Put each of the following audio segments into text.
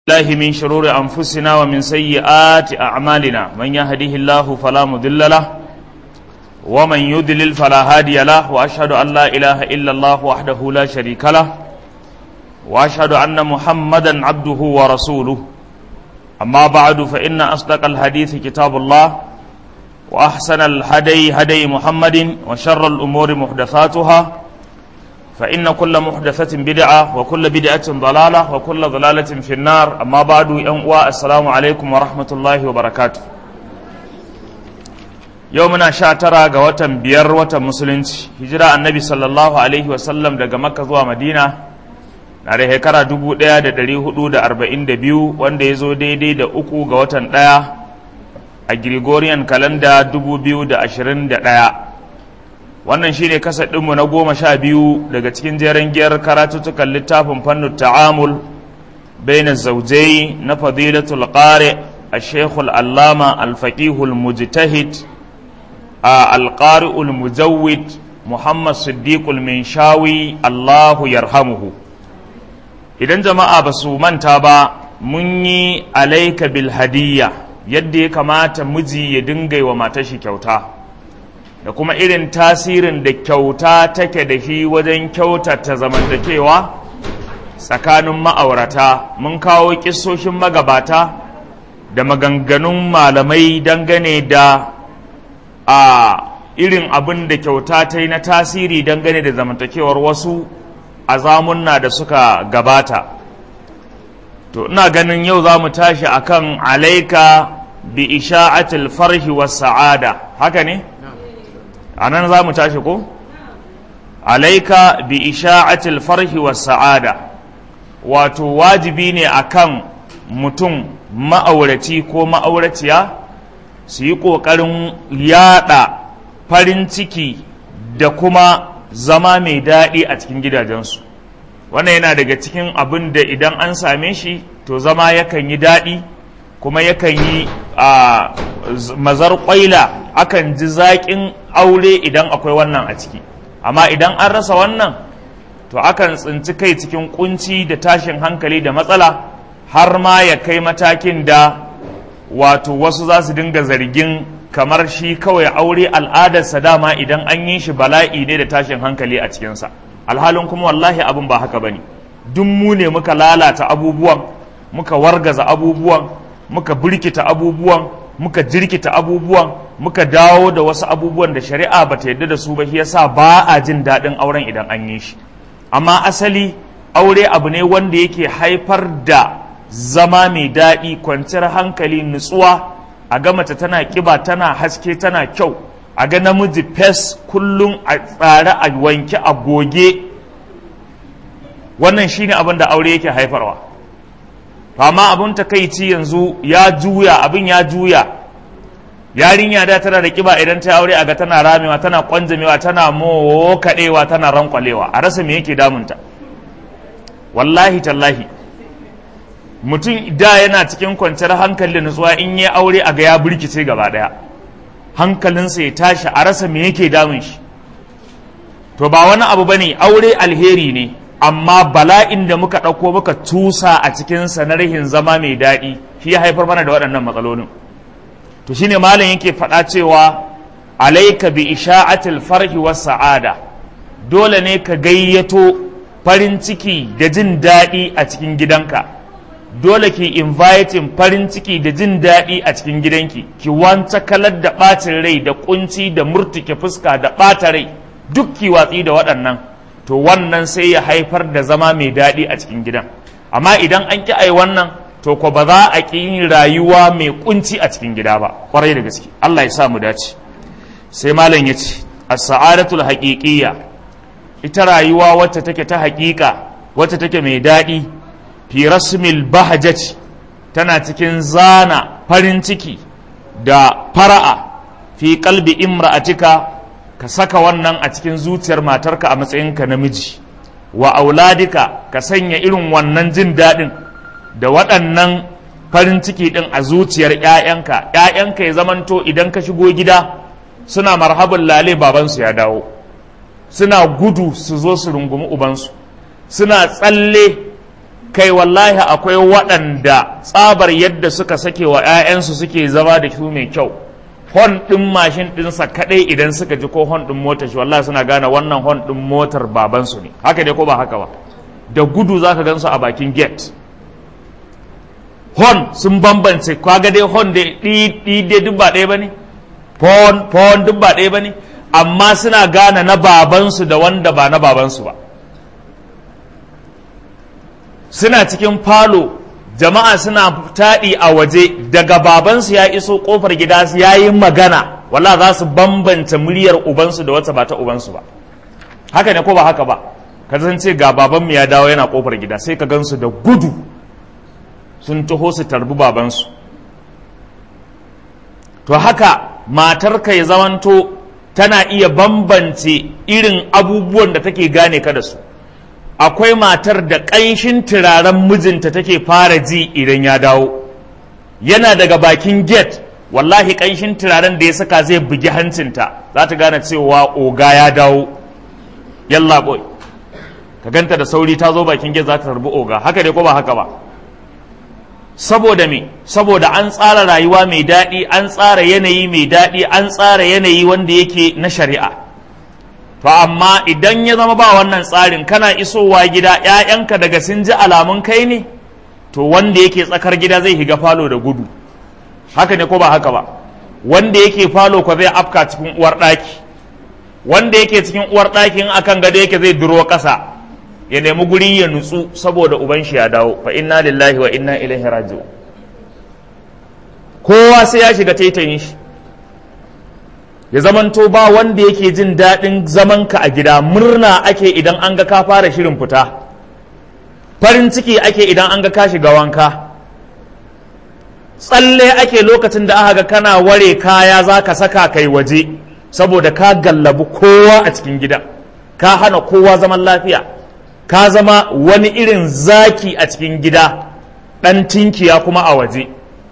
الله من شرور أنفسنا ومن سيئات أعمالنا من يهده الله فلا مضل له ومن يضلل فلا هادي له وأشهد أن لا إله إلا الله وحده لا شريك له وأشهد أن محمدا عبده ورسوله أما بعد فإن أصدق الحديث كتاب الله وأحسن الهدي هدي محمد وشر الأمور محدثاتها فإن كل محدثة بدعة وكل بدعة ضلالة وكل ضلالة في النار أما بعد ينقوى السلام عليكم ورحمة الله وبركاته يومنا شاترا قوة بير وتمسلنج هجرة النبي صلى الله عليه وسلم daga Makka zuwa Madina na da shekara dubu ɗaya da ɗari hudu da arba'in da biyu wanda ya zo daidai da uku ga watan ɗaya a Gregorian kalanda dubu biyu da ashirin da ɗaya wannan shine kasar ɗinmu na goma sha biyu daga cikin jeren giyar karatuttukan littafin fannin ta'amul baina zaujai na fadilatul qari a shekul allama alfaƙihul mujtahid a alƙari'ul mujawwid muhammad siddiqul minshawi allahu yarhamuhu idan jama'a ba su manta ba mun yi alaika bil hadiyya yadda ya kamata miji ya dinga wa matashi kyauta da kuma irin tasirin da kyauta take da shi wajen kyautata zamantakewa tsakanin ma'aurata mun kawo kisoshin magabata da maganganun malamai dangane da a irin abin da kyauta ta yi na tasiri dangane da zamantakewar wasu a zamunna da suka gabata to ina ganin yau za mu tashi akan alaika bi isha'atil farhi was sa'ada haka ne? a nan za mu tashi ko alaika bi isha'atil farhi was sa'ada wato wajibi ne akan mutum ma'auraci ko ma'auraciya su yi ƙoƙarin yaɗa farin ciki da kuma zama mai daɗi a cikin gidajensu wannan yana daga cikin abin da idan an same shi to zama yakan yi daɗi kuma yakan yi a mazar ƙwaila akan ji zaƙin aure idan akwai wannan a ciki amma idan an rasa wannan to akan tsinci kai cikin kunci da tashin hankali da matsala har ma ya kai matakin da wato wasu za su dinga zargin kamar shi kawai aure al'adarsa dama idan an yi shi bala'i ne da tashin hankali a cikinsa alhalin kuma wallahi abin ba haka bane duk mu ne muka lalata abubuwan muka wargaza abubuwan muka birkita abubuwan muka jirkita abubuwan muka dawo da wasu abubuwan da shari'a ba ta yadda da su ba shi yasa ba a jin daɗin auren idan an yi shi amma asali aure abu ne wanda yake haifar da zama mai daɗi kwanciyar hankali nutsuwa a ga mace tana kiba tana haske tana kyau a ga namiji fes kullum a tsare a wanke a goge wannan shine abin da aure yake haifarwa amma abin takaici yanzu ya juya abin ya juya yarinya da tana da kiba idan ta aure a ga tana ramewa tana kwanjamewa tana mokadewa tana rankwalewa a rasa me yake damunta wallahi tallahi mutum da yana cikin kwanciyar hankali da nutsuwa in yi aure a ga ya birkice gaba daya hankalinsa ya tashi a rasa me yake damun shi to ba wani abu bane aure alheri ne amma bala'in da muka ɗauko muka tusa a cikinsa na rahin zama mai daɗi shi ya haifar mana da waɗannan matsalolin to shine malam yake faɗa cewa alaika bi isha'atil farhi was sa'ada dole ne ka gayyato farin ciki da jin daɗi a cikin gidanka dole ki inviting farin ciki da jin daɗi a cikin gidanki ki wanta kalar da ɓacin rai da kunci da murtuke fuska da ɓata rai duk ki watsi da waɗannan to wannan sai ya haifar da zama mai daɗi a cikin gidan amma idan an ki ai wannan to ko ba za a ƙi yin rayuwa mai kunci a cikin gida ba kwarai da gaske Allah ya sa mu dace sai malam ya ce as-sa'adatul haqiqiyya ita rayuwa wacce take ta haƙiƙa wacce take mai daɗi fi rasmil bahajati tana cikin zana farin ciki da fara'a fi qalbi imra'atika ka saka wannan a cikin zuciyar matarka a matsayinka namiji wa auladika ka sanya irin wannan jin daɗin da waɗannan farin ciki ɗin a zuciyar ‘ya'yanka ‘ya'yanka ya zamanto idan ka shigo gida suna marhaban lale babansu ya dawo suna gudu su zo su rungumi ubansu suna tsalle kai wallahi akwai waɗanda tsabar yadda suka sake wa 'ya'yansu suke zama da su mai kyau hon ɗin mashin ɗinsa kaɗai idan suka ji ko hon ɗin motar shi wallahi suna gane wannan hon ɗin motar babansu ne haka ne ko ba haka ba da gudu za ka gansu a bakin gate hon sun bambance kaga dai hon da ɗi dai duk ba ɗaya ba ne fon fon duk ba ɗaya ba ne amma suna gane na babansu da wanda ba na babansu ba suna cikin falo jama'a suna taɗi a waje daga babansu ya iso ƙofar gida ya yi magana wala za su bambanta muryar ubansu da wata ba ta ubansu ba haka ne ko ba haka ba ka ce ga babanmu ya dawo yana ƙofar gida sai ka gansu da gudu sun taho su tarbi babansu to haka matarka ya zamanto tana iya bambance irin abubuwan da take gane ka da su akwai matar da ƙanshin turaren mijinta take fara ji idan ya dawo yana daga bakin gate wallahi ƙanshin turaren da ya saka zai bugi hancinta za ta gane cewa oga ya dawo yalla boy ka ganta da sauri ta zo bakin gate za ta tarbi oga haka dai ko ba haka ba saboda me saboda an tsara rayuwa mai daɗi an tsara yanayi mai daɗi an tsara yanayi wanda yake na shari'a to amma idan ya zama ba wannan tsarin kana isowa gida ‘ya'yanka daga sun ji alamun kai ne to wanda yake tsakar gida zai higa falo da gudu haka ne ko ba haka ba wanda yake falo ko zai afka cikin uwar ɗaki wanda yake cikin uwar ɗakin akan gado yake zai duro ƙasa ya nemi guri ya nutsu saboda uban shi ya dawo fa inna lillahi wa inna ilaihi raji'un kowa sai ya shiga taitayin shi ya zamanto ba wanda yake jin daɗin zamanka a gida murna ake idan an ga ka fara shirin fita farin ciki ake idan an ga ka shiga wanka tsalle ake lokacin da aka ga kana ware kaya za ka saka kai waje saboda ka gallabi kowa a cikin gida ka hana kowa zaman lafiya ka zama wani irin zaki a cikin gida ɗan tinkiya kuma a waje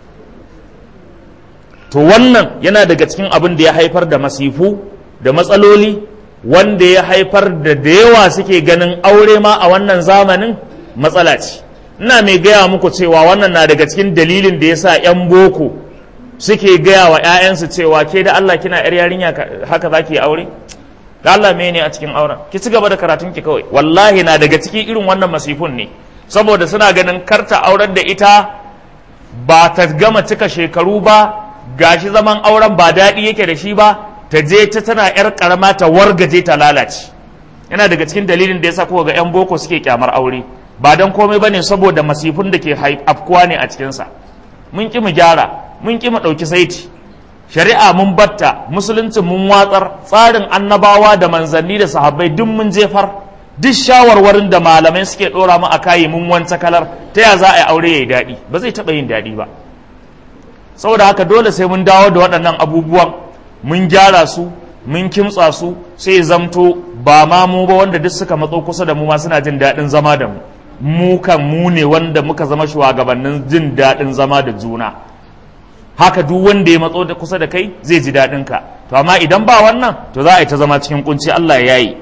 to wannan yana daga cikin abin da ya haifar da masifu da matsaloli wanda ya haifar da da yawa suke ganin aure ma a wannan zamanin matsala ce ina mai gaya muku cewa wannan na daga cikin dalilin da ya sa 'yan boko suke gaya wa 'ya'yansu cewa ke da Allah kina 'yar yarinya haka za ki yi aure da Allah me ne a cikin auren ki ci gaba da karatun ki kawai wallahi na daga cikin irin wannan masifun ne saboda suna ganin karta auren da ita ba ta gama cika shekaru ba gashi zaman auren ba daɗi yake da shi ba ta je ta tana yar karama ta wargaje ta lalace yana daga cikin dalilin da yasa kuka ga yan boko suke kyamar aure ba dan komai bane saboda masifun da ke afkuwa ne a cikinsa mun ki mu gyara mun ki mu ɗauki saiti shari'a mun batta musulunci mun watsar tsarin annabawa da manzanni da sahabbai duk mun jefar duk shawarwarin da malamai suke ɗora mu a kayi mun wanta kalar ta ya za a yi aure ya yi daɗi ba zai taɓa yin daɗi ba saboda haka dole sai mun dawo da waɗannan abubuwan mun gyara su mun kimtsa su sai zamto ba ma mu ba wanda duk suka matso kusa da mu ma suna jin daɗin zama da mu mu kan mu ne wanda muka zama shugabannin jin daɗin zama da juna haka duk wanda ya matso da kusa da kai zai ji daɗin ka to amma idan ba wannan to za a yi ta zama cikin kunci Allah ya yi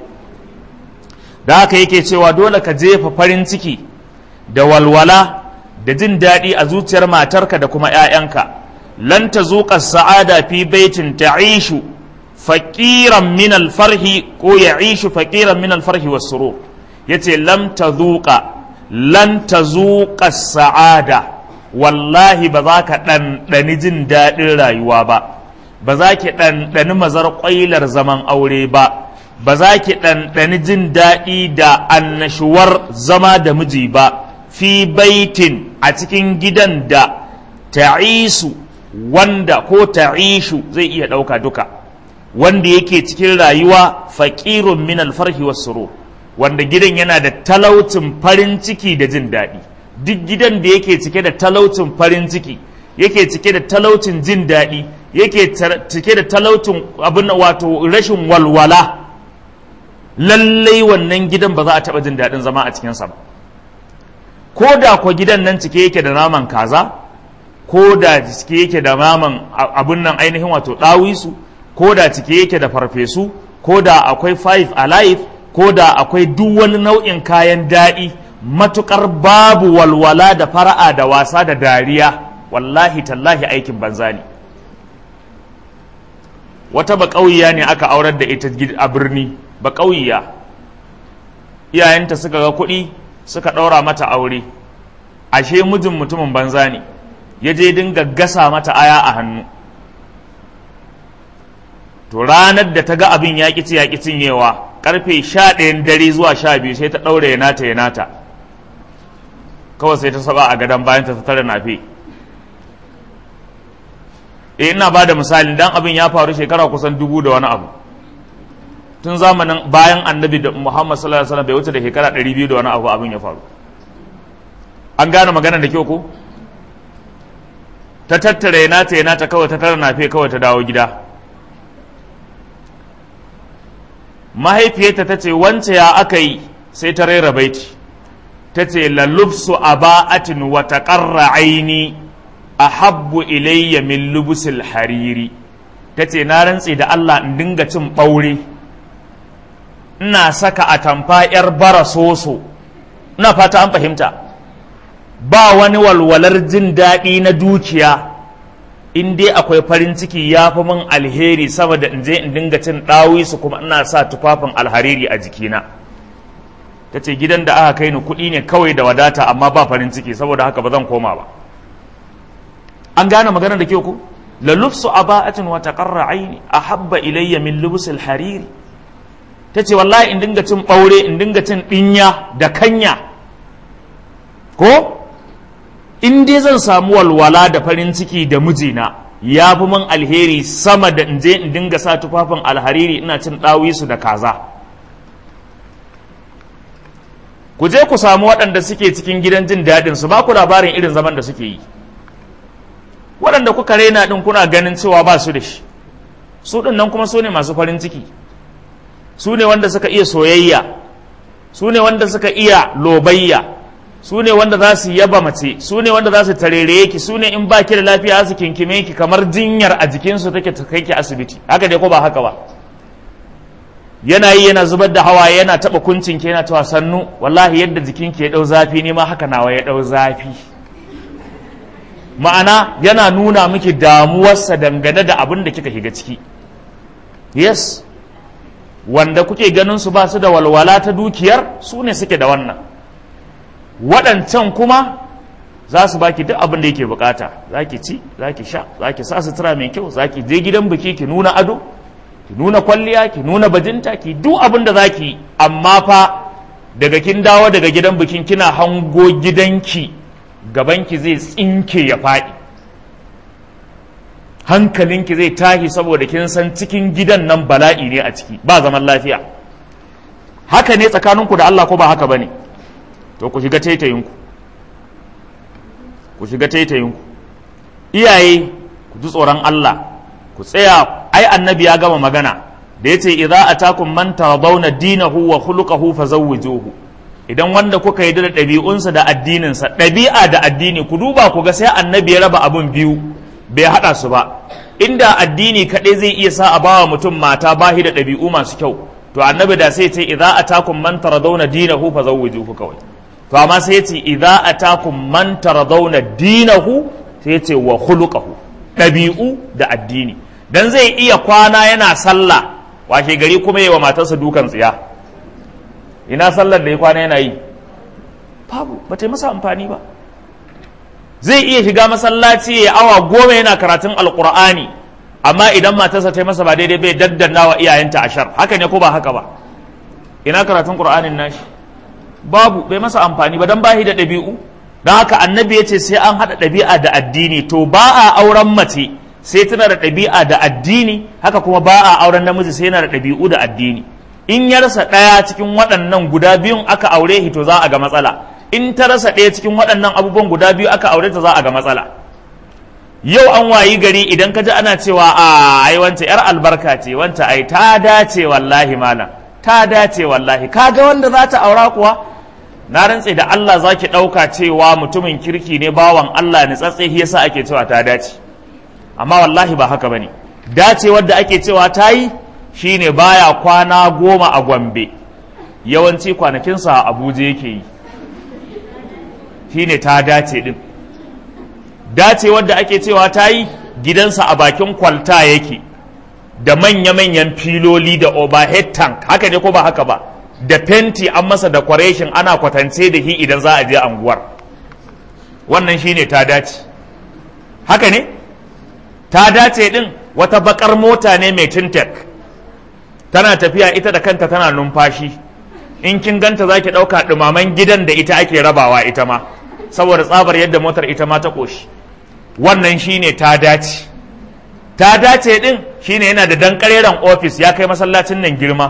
da haka yake cewa dole ka jefa farin ciki da walwala da jin daɗi a zuciyar matarka da kuma 'ya'yanka lan ta zuƙa sa'ada fi baitin ta'ishu faƙiran min alfarhi ko ya ishu faƙiran min alfarhi wa surur yace lam ta zuƙa lan ta zuƙa sa'ada wallahi ba za ka ɗanɗani jin daɗin rayuwa ba ba za ki ɗanɗani mazar ƙwailar zaman aure ba ba za ki ɗanɗani jin daɗi da annashuwar zama da miji ba fi baitin a cikin gidan da ta'isu wanda ko ta'ishu zai iya ɗauka duka wanda yake cikin rayuwa faƙirun min alfarhi wasuru wanda gidan yana da talaucin farin ciki da jin daɗi duk gidan da yake cike da talaucin farin ciki yake cike da talaucin jin daɗi yake cike da talaucin abin wato rashin walwala lallai wannan gidan ba za a taɓa jin daɗin zama a cikinsa ba ko da kwa gidan nan cike yake da naman kaza ko da cike yake da naman abun nan ainihin wato ɗawisu ko da cike yake da farfesu ko da akwai five alive ko da akwai duk wani nau'in kayan daɗi matukar babu walwala da fara'a da wasa da dariya wallahi tallahi aikin banza ne wata baƙauyiya ne aka aurar da ita a birni baƙauyiya iyayenta suka ga kuɗi suka ɗaura mata aure ashe mijin mutumin banza ne ya je dinga gasa mata aya a hannu to ranar da ta ga abin ya ƙi ya ƙi cinyewa ƙarfe sha ɗayan dare zuwa sha biyu sai ta ɗaure ya nata ya nata kawai sai ta saba a gadon bayan ta tara nafe eh ina ba da misali dan abin ya faru shekara kusan dubu da wani abu tun zamanin bayan annabi da muhammad sallallahu alaihi wasallam bai wuce da shekara ɗari biyu da wani abu abin ya faru an gane maganar da kyau ko ta tattara ya nata ya nata kawai ta tara nafe kawai ta dawo gida mahaifiyarta ta ce wance ya aka yi sai ta rera baiti ta ce lalubsu aba'atin wa taqarra aini ahabbu ilayya min lubusil hariri ta ce na rantse da Allah in dinga cin ɓaure ina saka atamfa 'yar bara soso ina fata an fahimta ba wani walwalar jin daɗi na dukiya in dai akwai farin ciki ya fi min alheri sama da in je in dinga cin ɗawisu kuma ina sa tufafin alhariri a jikina ta ce gidan da aka kai ni kuɗi ne kawai da wadata amma ba farin ciki saboda haka ba zan koma ba an gane maganar da ke ku la lufsu aba'atin wa taqarra aini ahabba ilayya min lubsul hariri tace wallahi in dinga cin ɓaure in dinga cin ɗinya da kanya ko in dai zan samu walwala da farin ciki da mijina ya fi min alheri sama da in je in dinga sa tufafin alhariri ina cin ɗawisu da kaza ku je ku samu waɗanda suke cikin gidan jin daɗin su ba ku labarin irin zaman da suke yi waɗanda kuka raina ɗin kuna ganin cewa ba su da shi su ɗin nan kuma su ne masu farin ciki su ne wanda suka iya soyayya su ne wanda suka iya lobayya su ne wanda za su yaba mace su ne wanda za su tarere ki su ne in ba ki da lafiya su kinkime ki kamar jinyar a jikinsu take ta kai ki asibiti haka dai ko ba haka ba yana yi yana zubar da hawaye yana taba kuncin ki yana cewa sannu wallahi yadda jikinki ya dau zafi ne ma haka nawa ya dau zafi ma'ana yana nuna miki damuwarsa dangane da abin da kika shiga ciki yes wanda kuke ganin su ba su da walwala ta dukiyar su ne suke da wannan waɗancan kuma za su baki duk abin da yake bukata za ki ci za ki sha za ki sa sutura mai kyau za ki je gidan biki ki nuna ado ki nuna kwalliya ki nuna bajinta ki duk abin da za ki amma fa daga kin dawo daga gidan bikin kina hango gidanki gabanki zai tsinke ya faɗi hankalinki zai tashi saboda kin san cikin gidan nan bala'i ne a ciki ba zaman lafiya haka ne tsakaninku da Allah ko ba haka bane to ku shiga taitayinku ku shiga taitayinku iyaye ku ji tsoron Allah ku tsaya ai annabi ya gama magana da yace idza atakum man taradawna dinahu wa khuluquhu fazawwijuhu idan wanda kuka yi da ɗabi'unsa da addininsa ɗabi'a da addini ku duba ku ga sai annabi ya raba abun biyu bai haɗa su ba inda addini kaɗai zai iya sa a bawa mutum mata bahi da ɗabi'u masu kyau to annabi da sai ce idza atakum man taradawna dinahu fazawwijuhu kawai to amma sai ce idza atakum man taradawna dinahu sai ce wa khuluquhu ɗabi'u da addini dan zai iya kwana yana sallah washe gari kuma yi wa matarsa dukan tsiya ina sallar da ya kwana yana yi babu ba ta yi masa amfani ba zai iya shiga masallaci ya awa goma yana karatun alkur'ani amma idan matarsa ta yi masa ba daidai bai daddanna wa iyayenta ashar haka ne ko ba haka ba ina karatun qur'anin nashi babu bai masa amfani ba dan bahi da ɗabi'u don haka annabi ya ce sai an haɗa ɗabi'a da addini to ba a auren mace sai tana da ɗabi'a da addini haka kuma ba a auren namiji sai yana da ɗabi'u da addini in ya rasa ɗaya cikin waɗannan guda biyun aka aure shi to za a ga matsala in ta rasa ɗaya cikin waɗannan abubuwan guda biyu aka aure ta za a ga matsala yau an wayi gari idan ka ji ana cewa a ai wance yar albarka ce wanta ai ta dace wallahi malam ta dace wallahi kaga wanda za ta aura kuwa na rantse da Allah za ki ɗauka cewa mutumin kirki ne bawan Allah ne tsatse yasa ake cewa ta dace amma wallahi ba haka bane dace wadda ake cewa ta yi shine baya kwana goma a Gombe yawanci kwanakinsa a Abuja yake yi shine ta dace din dace wadda ake cewa ta yi gidansa a bakin kwalta yake da manya-manyan filoli da overhead tank haka ne ko ba haka ba da fenti an masa decoration ana kwatance da shi idan za a je anguwar wannan shine ta dace haka ne ta dace din wata bakar mota ne mai tintek tana tafiya ita da kanta tana numfashi in kin ganta za ki ɗauka ɗumaman gidan da ita ake rabawa ita ma saboda tsabar yadda motar ita ma ta ƙoshi wannan shine ta dace ta dace din shine yana da dankareren ofis ya kai masallacin nan girma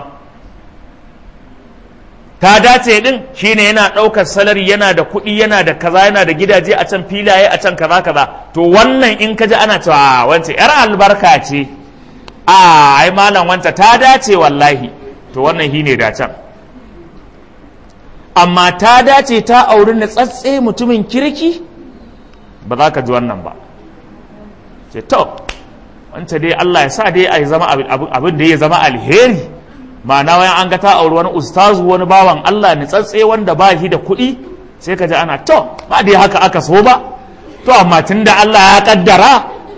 ta dace din shine yana ɗaukar salari yana da kuɗi yana da kaza yana da gidaje a can filaye a can kaza kaza to wannan in ka ji ana cewa wance yar albarka ce a ai malam wanta ta dace wallahi to wannan shine dacen amma ta dace ta auri na tsatse mutumin kirki ba za ka ji wannan ba ce to wance dai Allah ya sa dai a zama abin da ya zama alheri ma'ana wayan an ga ta auri wani ustazu wani bawan Allah ni tsatse wanda ba shi da kuɗi sai ka ji ana to ba dai haka aka so ba to amma tun da Allah ya kaddara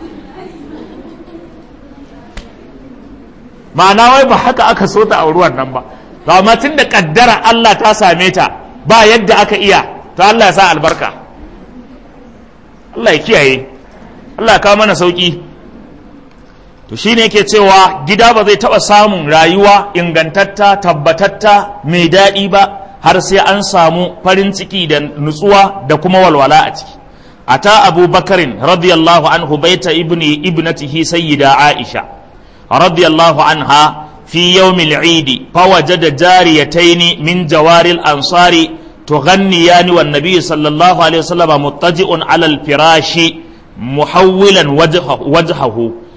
ma'ana wai ba haka aka so ta auri wannan ba to amma tun da kaddara Allah ta same ta ba yadda aka iya to Allah ya sa albarka Allah ya kiyaye Allah ya kawo mana sauki to shine yake cewa gida ba zai taɓa samun rayuwa ingantatta tabbatatta mai daɗi ba har sai an samu farin ciki da nutsuwa da kuma walwala a ciki ata abu bakarin radiyallahu anhu baita ibni ibnatihi sayyida aisha radiyallahu anha في يوم العيد فوجد جاريتين من جوار الأنصار تغنيان والنبي صلى الله عليه وسلم مضطجئ على الفراش محولا وجهه, وجهه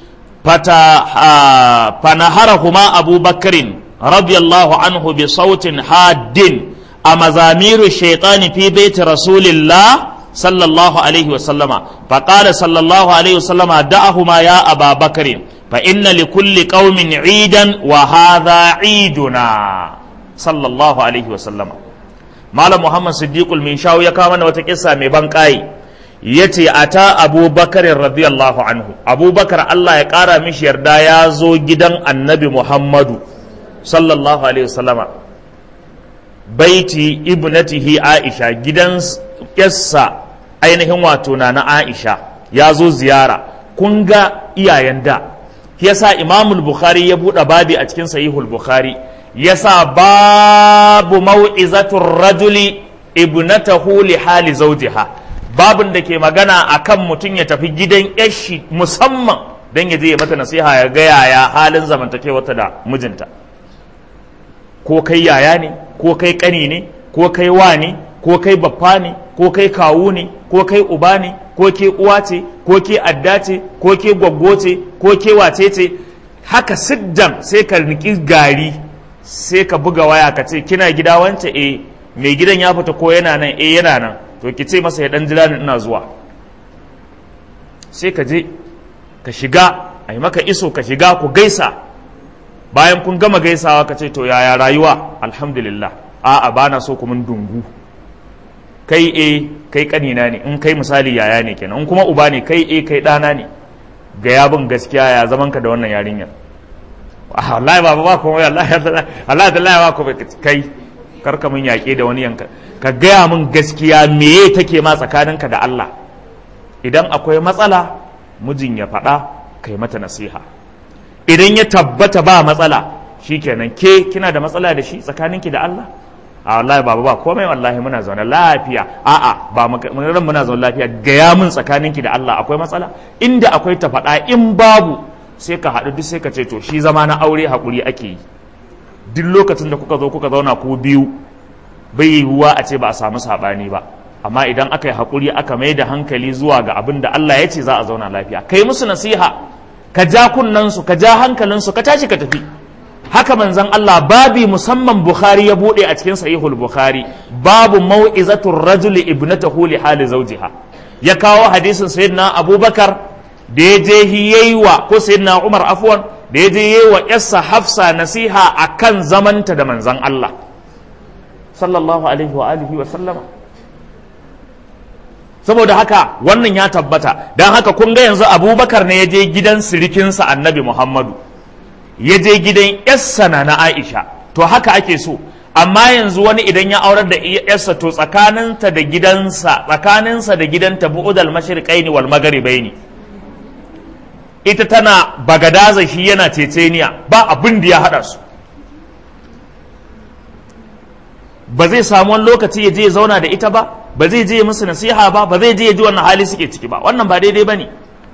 فنهرهما أبو بكر رضي الله عنه بصوت حاد أمزامير الشيطان في بيت رسول الله صلى الله عليه وسلم فقال صلى الله عليه وسلم دعهما يا أبا بكر فإن لكل قوم عيدا وهذا عيدنا صلى الله عليه وسلم مال محمد صديق المنشاو يكامن وتكسا مبنكاي yace ata Abu Bakar radiyallahu anhu Abu Bakar Allah ya kara mishi yarda ya zo gidan Annabi Muhammadu sallallahu alaihi wasallama baiti ibnatihi Aisha gidan yassa ainihin wato na na Aisha ya zo ziyara kun ga iyayen da yasa imamul bukhari ya buɗe babi a cikin sahihul bukhari yasa babu mau'izatur rajuli ibnatahu li hali zawjiha babun da ke magana akan mutum ya tafi gidan yashi musamman don ya je ya mata nasiha ya ga yaya halin zamantakewarta da mijinta ko kai yaya ne ko kai kani ne ko kai wa ne ko kai baffa ne ko kai kawu ne ko kai uba ne ko ke uwa ce ko ke adda ce ko ke gwaggo ce ko ke wace ce haka siddan sai ka niki gari sai ka buga waya ka ce kina gida wance eh mai gidan ya fita ko yana nan eh yana nan to ki ce masa ya dan jira ni ina zuwa sai ka je ka shiga a yi maka iso ka shiga ku gaisa bayan kun gama gaisawa ka ce to yaya rayuwa alhamdulillah a'a bana so ku mun dungu kai e kai kanina ne in kai misali yaya ne kenan in kuma uba ne kai e kai ɗana ne ga yabin gaskiya ya zaman ka da wannan yarinyar wallahi ba ba ko wallahi Allah da Allah ba ko kai karka mun yaƙe da wani yanka ka gaya min gaskiya meye take ma tsakaninka da Allah idan akwai matsala mijin ya faɗa kai mata nasiha idan ya tabbata ba matsala shikenan ke kina da matsala da shi tsakaninki da Allah a wallahi baba ba komai wallahi muna zaune lafiya a'a ba mun muna zaune lafiya gaya min tsakaninki da Allah akwai matsala inda akwai ta faɗa in babu sai ka haɗu duk sai ka ce to shi zama na aure haƙuri ake yi duk lokacin da kuka zo kuka zauna ku biyu bai yiwuwa a ce ba a samu saɓani ba amma idan aka yi haƙuri aka mai da hankali zuwa ga abin da Allah ya ce za a zauna lafiya kai musu nasiha ka ja kunnensu ka ja hankalinsu ka tashi ka tafi haka manzon Allah babi musamman Bukhari ya bude a cikin sahihul Bukhari babu mau'izatur rajuli ibnatahu li hali zawjiha ya kawo hadisin sayyidina Abubakar da ya je yayi wa ko sayyidina Umar afwan da ya je yayi wa yarsa Hafsa nasiha akan zamanta da manzon Allah sallallahu alaihi wa alihi wa sallama saboda haka wannan ya tabbata don haka kun ga yanzu abubakar ne ya je gidan sirikinsa annabi muhammadu ya je gidan yarsa na na aisha to haka ake so amma yanzu wani idan ya aurar da yarsa to tsakaninta da gidansa tsakaninsa da gidanta bu'udal mashriqaini wal magharibaini ita tana bagadaza shi yana ceceniya ba abin da ya hada su ba zai samu wani lokaci ya je ya zauna da ita ba ba zai je musu nasiha ba ba zai je ya ji wannan hali suke ciki ba wannan ba daidai ba ne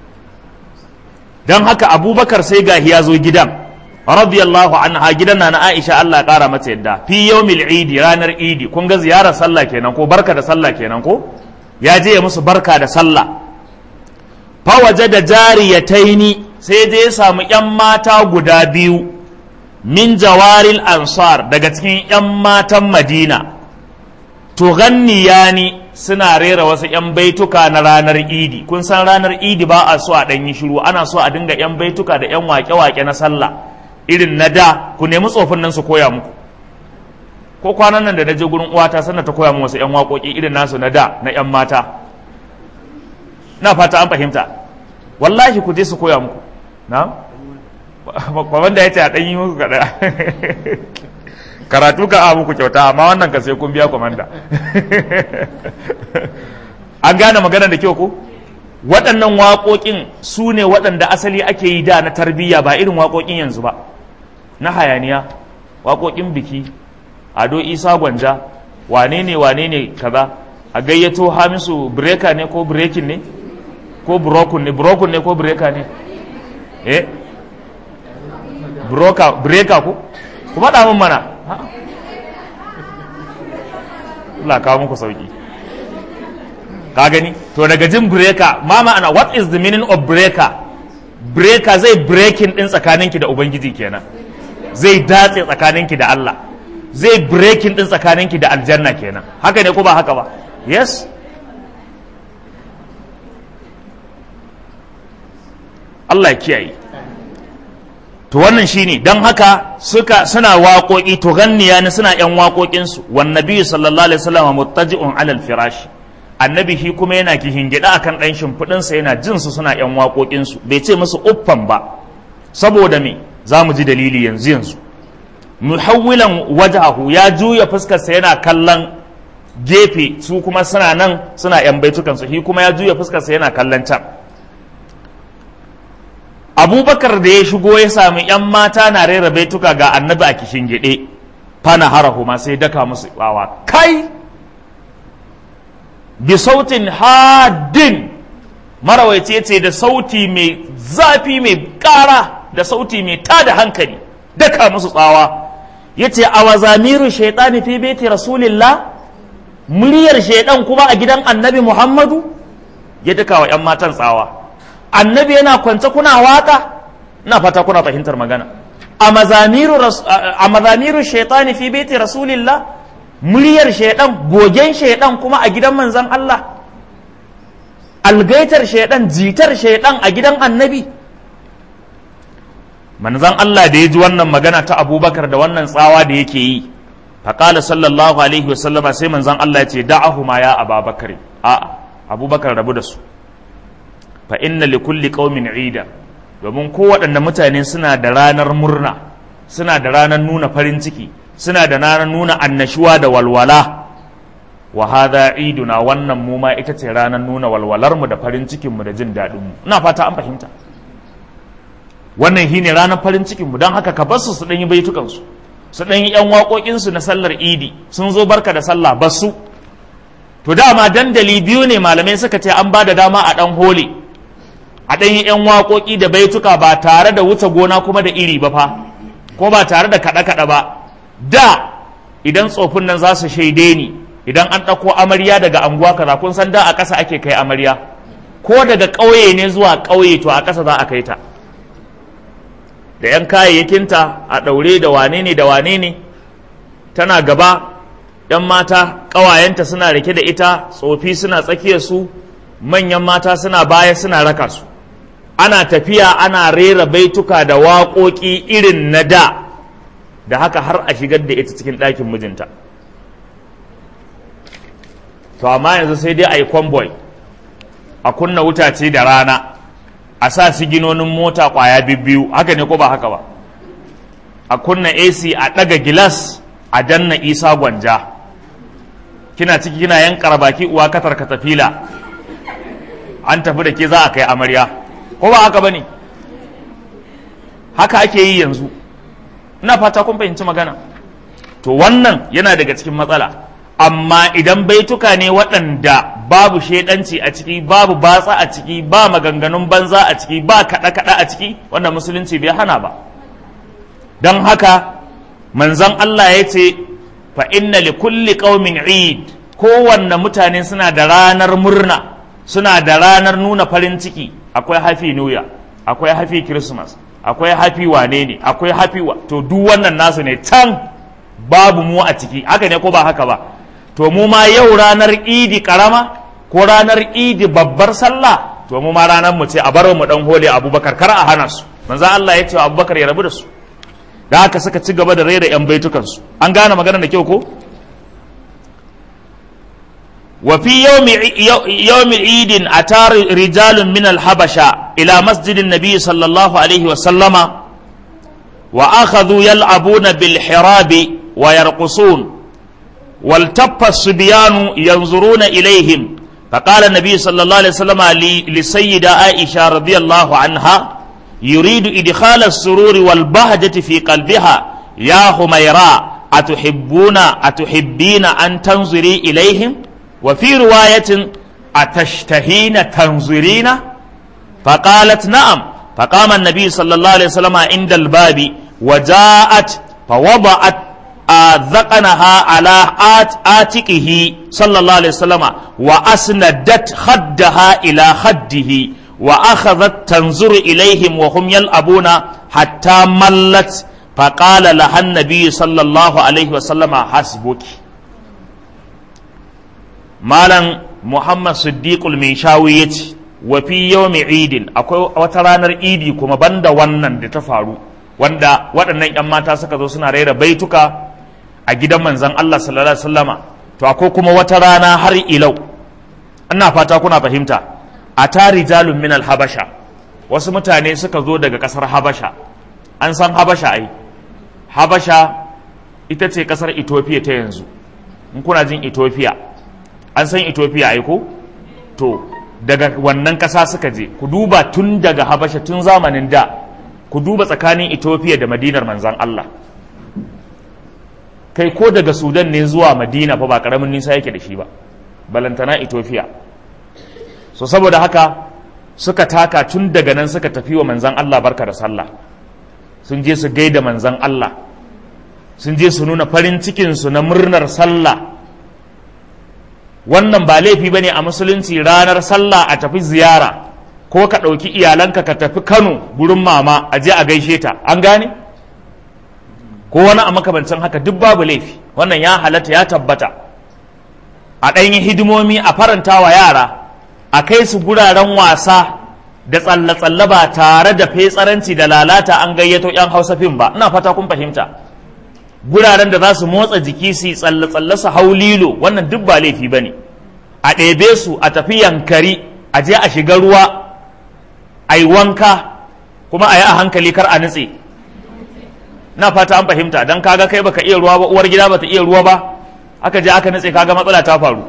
don haka abubakar sai gahi ya zo gidan radiyallahu anha gidan na na aisha allah kara mata yadda fi yawmil idi ranar idi kun ga ziyarar sallah kenan ko barka da sallah kenan ko ya je ya musu barka da sallah fawaje da jariyataini sai je ya samu yan mata guda biyu min jawaril ansar daga cikin 'yan matan madina tughanniyani suna rera wasu 'yan baituka na ranar idi kun san ranar idi ba a so a ɗanyi shiru ana so a dinga 'yan baituka da 'yan wake-wake na sallah irin na da ku nemi tsofin nan su koya muku ko kwanan nan da na je gurin uwata sannan ta koya mu wasu 'yan waƙoƙi irin nasu na da na 'yan mata na fata an fahimta wallahi ku je su koya muku na kwamanda ya ce a ɗanyi muku kaɗa karatu ka a muku kyauta amma wannan ka sai kun biya kwamanda an gane magana da kyau ko waɗannan waƙoƙin su ne waɗanda asali ake yi da na tarbiyya ba irin waƙoƙin yanzu ba na hayaniya waƙoƙin biki ado isa gwanja wane ne wane ne kaza a gayyato hamisu breka ne ko brekin ne ko brokun ne brokun ne ko breka ne eh broka breka ko ku faɗa min mana Allah kawo muku sauki ka gani to daga jin breka ma ma'ana what is the meaning of breaker breaker zai breaking din tsakaninki da ubangiji kenan zai datse tsakaninki da Allah zai breaking din tsakaninki da aljanna kenan haka ne ko ba haka ba yes Allah ya kiyaye to wannan shine don haka suka suna waƙoƙi to ganniya ne suna yan waƙoƙinsu wan nabi sallallahu alaihi wasallam muttaji'un alal firash annabi shi kuma yana kihingida akan dan shimfidin sa yana jin su suna yan waƙoƙinsu bai ce musu uffan ba saboda me zamu ji dalili yanzu yanzu muhawwilan wajhahu ya juya fuskar sa yana kallon gefe su kuma suna nan suna yan baitukan su shi kuma ya juya fuskar sa yana kallon can abubakar da ya shigo ya sami yan mata na rera baituka ga annabi a kishin gide fana harahu ma sai daka musu bawa kai bi sautin hadin marawaice ce da sauti mai zafi mai kara da sauti mai tada hankali daka musu tsawa yace a wazamiru shaitani fi baiti rasulillah muryar shaidan kuma a gidan annabi muhammadu ya daka wa yan matan tsawa annabi yana kwance kuna waka na fata kuna fahimtar magana a mazamiru shaitani fi baiti rasulillah muryar shaidan gogen shaidan kuma a gidan manzan Allah algaitar shaidan jitar shaidan a gidan annabi manzan Allah da ya ji wannan magana ta abubakar da wannan tsawa da yake yi faƙala sallallahu alaihi wasallama sai manzan Allah ya ce da'ahuma ya ababakar a'a abubakar rabu da su fa inna li kulli qaumin ida domin kowaɗanne mutane suna da ranar murna suna da ranar nuna farin ciki suna da ranar nuna annashuwa da walwala wa hadha iduna wannan mu ma ita ce ranar nuna walwalar mu da farin cikin mu da jin daɗin mu ina fata an fahimta wannan shine ranar farin cikin mu don haka ka bar su su ɗan yi baitukan su su ɗan yi ƴan waƙoƙin su na sallar idi sun zo barka da sallah basu to dama dandali biyu ne malamai suka ce an ba da dama a ɗan hole a ɗan yi ‘yan waƙoƙi da baituka ba tare da wuce gona kuma da iri ba fa ko ba tare da kaɗe-kaɗe ba da idan tsofin nan za su shaide ni idan an ɗauko amarya daga anguwa kaza kun san da a ƙasa ake kai amarya ko daga ƙauye ne zuwa ƙauye to a ƙasa za a kai ta da ‘yan kayayyakinta a ɗaure da wane ne da wane ne tana gaba ‘yan mata ƙawayenta suna rike da ita tsofi suna tsakiyar su manyan mata suna baya suna raka su ana tafiya ana rera baituka da waƙoƙi irin na da da haka har a shigar da ita cikin ɗakin mijinta to amma yanzu sai dai a yi convoy a kunna wutace da rana a sa siginonin mota kwaya biyu haka ne ko ba haka ba a kunna ac a ɗaga gilas a danna isa gwanja kina ciki kina yan baki uwa katar katafila an tafi da ke za a kai amarya ko ba haka ba ne haka ake yi yanzu ina fata kun fahimci magana to wannan yana daga cikin matsala amma idan baituka ne waɗanda babu shaidanci a ciki babu batsa a ciki ba maganganun banza a ciki ba kaɗa-kaɗa a ciki wanda musulunci bai hana ba don haka manzon Allah ya ce fa inna li kulli qaumin eid kowanne mutane suna da ranar murna suna da ranar nuna farin ciki akwai happy new year akwai happy christmas akwai happy wane ne akwai happy wa to duk wannan nasu ne can babu mu a ciki haka ne ko ba haka ba to mu ma yau ranar idi karama ko ranar idi babbar sallah to mu ma ranar mu ce a bar mu dan hole abubakar kar a hana su manzo Allah ya ce wa abubakar ya rabu da su da haka suka ci gaba da raira yan baitukan su an gane magana da kyau ko wa fi yawmi yawmi idin atar rijalun min al-habasha ila masjidin nabiy sallallahu alaihi wa sallama wa akhadhu yal'abuna bil hirabi wa yarqusun والتف الصبيان ينظرون إليهم فقال النبي صلى الله عليه وسلم لسيدة عائشة رضي الله عنها يريد إدخال السرور والبهجة في قلبها يا حميراء أتحبون أتحبين أن تنظري إليهم وفي رواية أتشتهين تنظرين فقالت نعم فقام النبي صلى الله عليه وسلم عند الباب وجاءت فوضعت ذقنها على آت آتكه صلى الله عليه وسلم وأسندت خدها إلى خده وأخذت تنظر إليهم وهم يلعبون حتى ملت فقال لها النبي صلى الله عليه وسلم حسبك مالا محمد صديق المنشاوي وفي يوم عيد أكو وترانر إيدي كما بند ونن تفارو wanda waɗannan 'yan mata suka zo suna raira baituka a gidan manzan Allah sallallahu alaihi wasallama to akwai kuma wata rana har ilau ina fata kuna fahimta a tari jalun min habasha wasu mutane suka zo daga kasar habasha an san habasha ai habasha ita ce kasar ethiopia ta yanzu in kuna jin ethiopia an san ethiopia ai ko to daga wannan kasa suka je ku duba tun daga habasha tun zamanin da ku duba tsakanin ethiopia da madinar manzan Allah kai ko daga sudan ne zuwa madina fa ba karamin nisa yake da shi ba balantana ethiopia so saboda haka suka taka tun daga nan suka tafi wa manzan allah barka da sallah sun je su gaida manzan allah sun je su nuna farin cikinsu na murnar sallah wannan ba laifi ba ne a musulunci ranar sallah a tafi ziyara ko ka ɗauki iyalanka ka tafi kano gurin mama a je a gaishe ta an gane? ko wani a makamancin haka duk babu laifi wannan ya halatta ya tabbata a ɗanyen hidimomi a faranta wa yara a kai su guraren wasa da tsalle-tsalle ba tare da fetsaranci da lalata an gayyato 'yan hausa fim ba ina fata kun fahimta guraren da za su motsa jiki su tsalle-tsalle su hau lilo wannan duk ba laifi ba ne a ɗebe su a tafi yankari a je a shiga ruwa a yi wanka kuma a yi a hankali kar a nutse na fata an fahimta don kaga kai baka iya ruwa ba uwar gida bata iya ruwa ba aka je aka nutse kaga matsala ta faru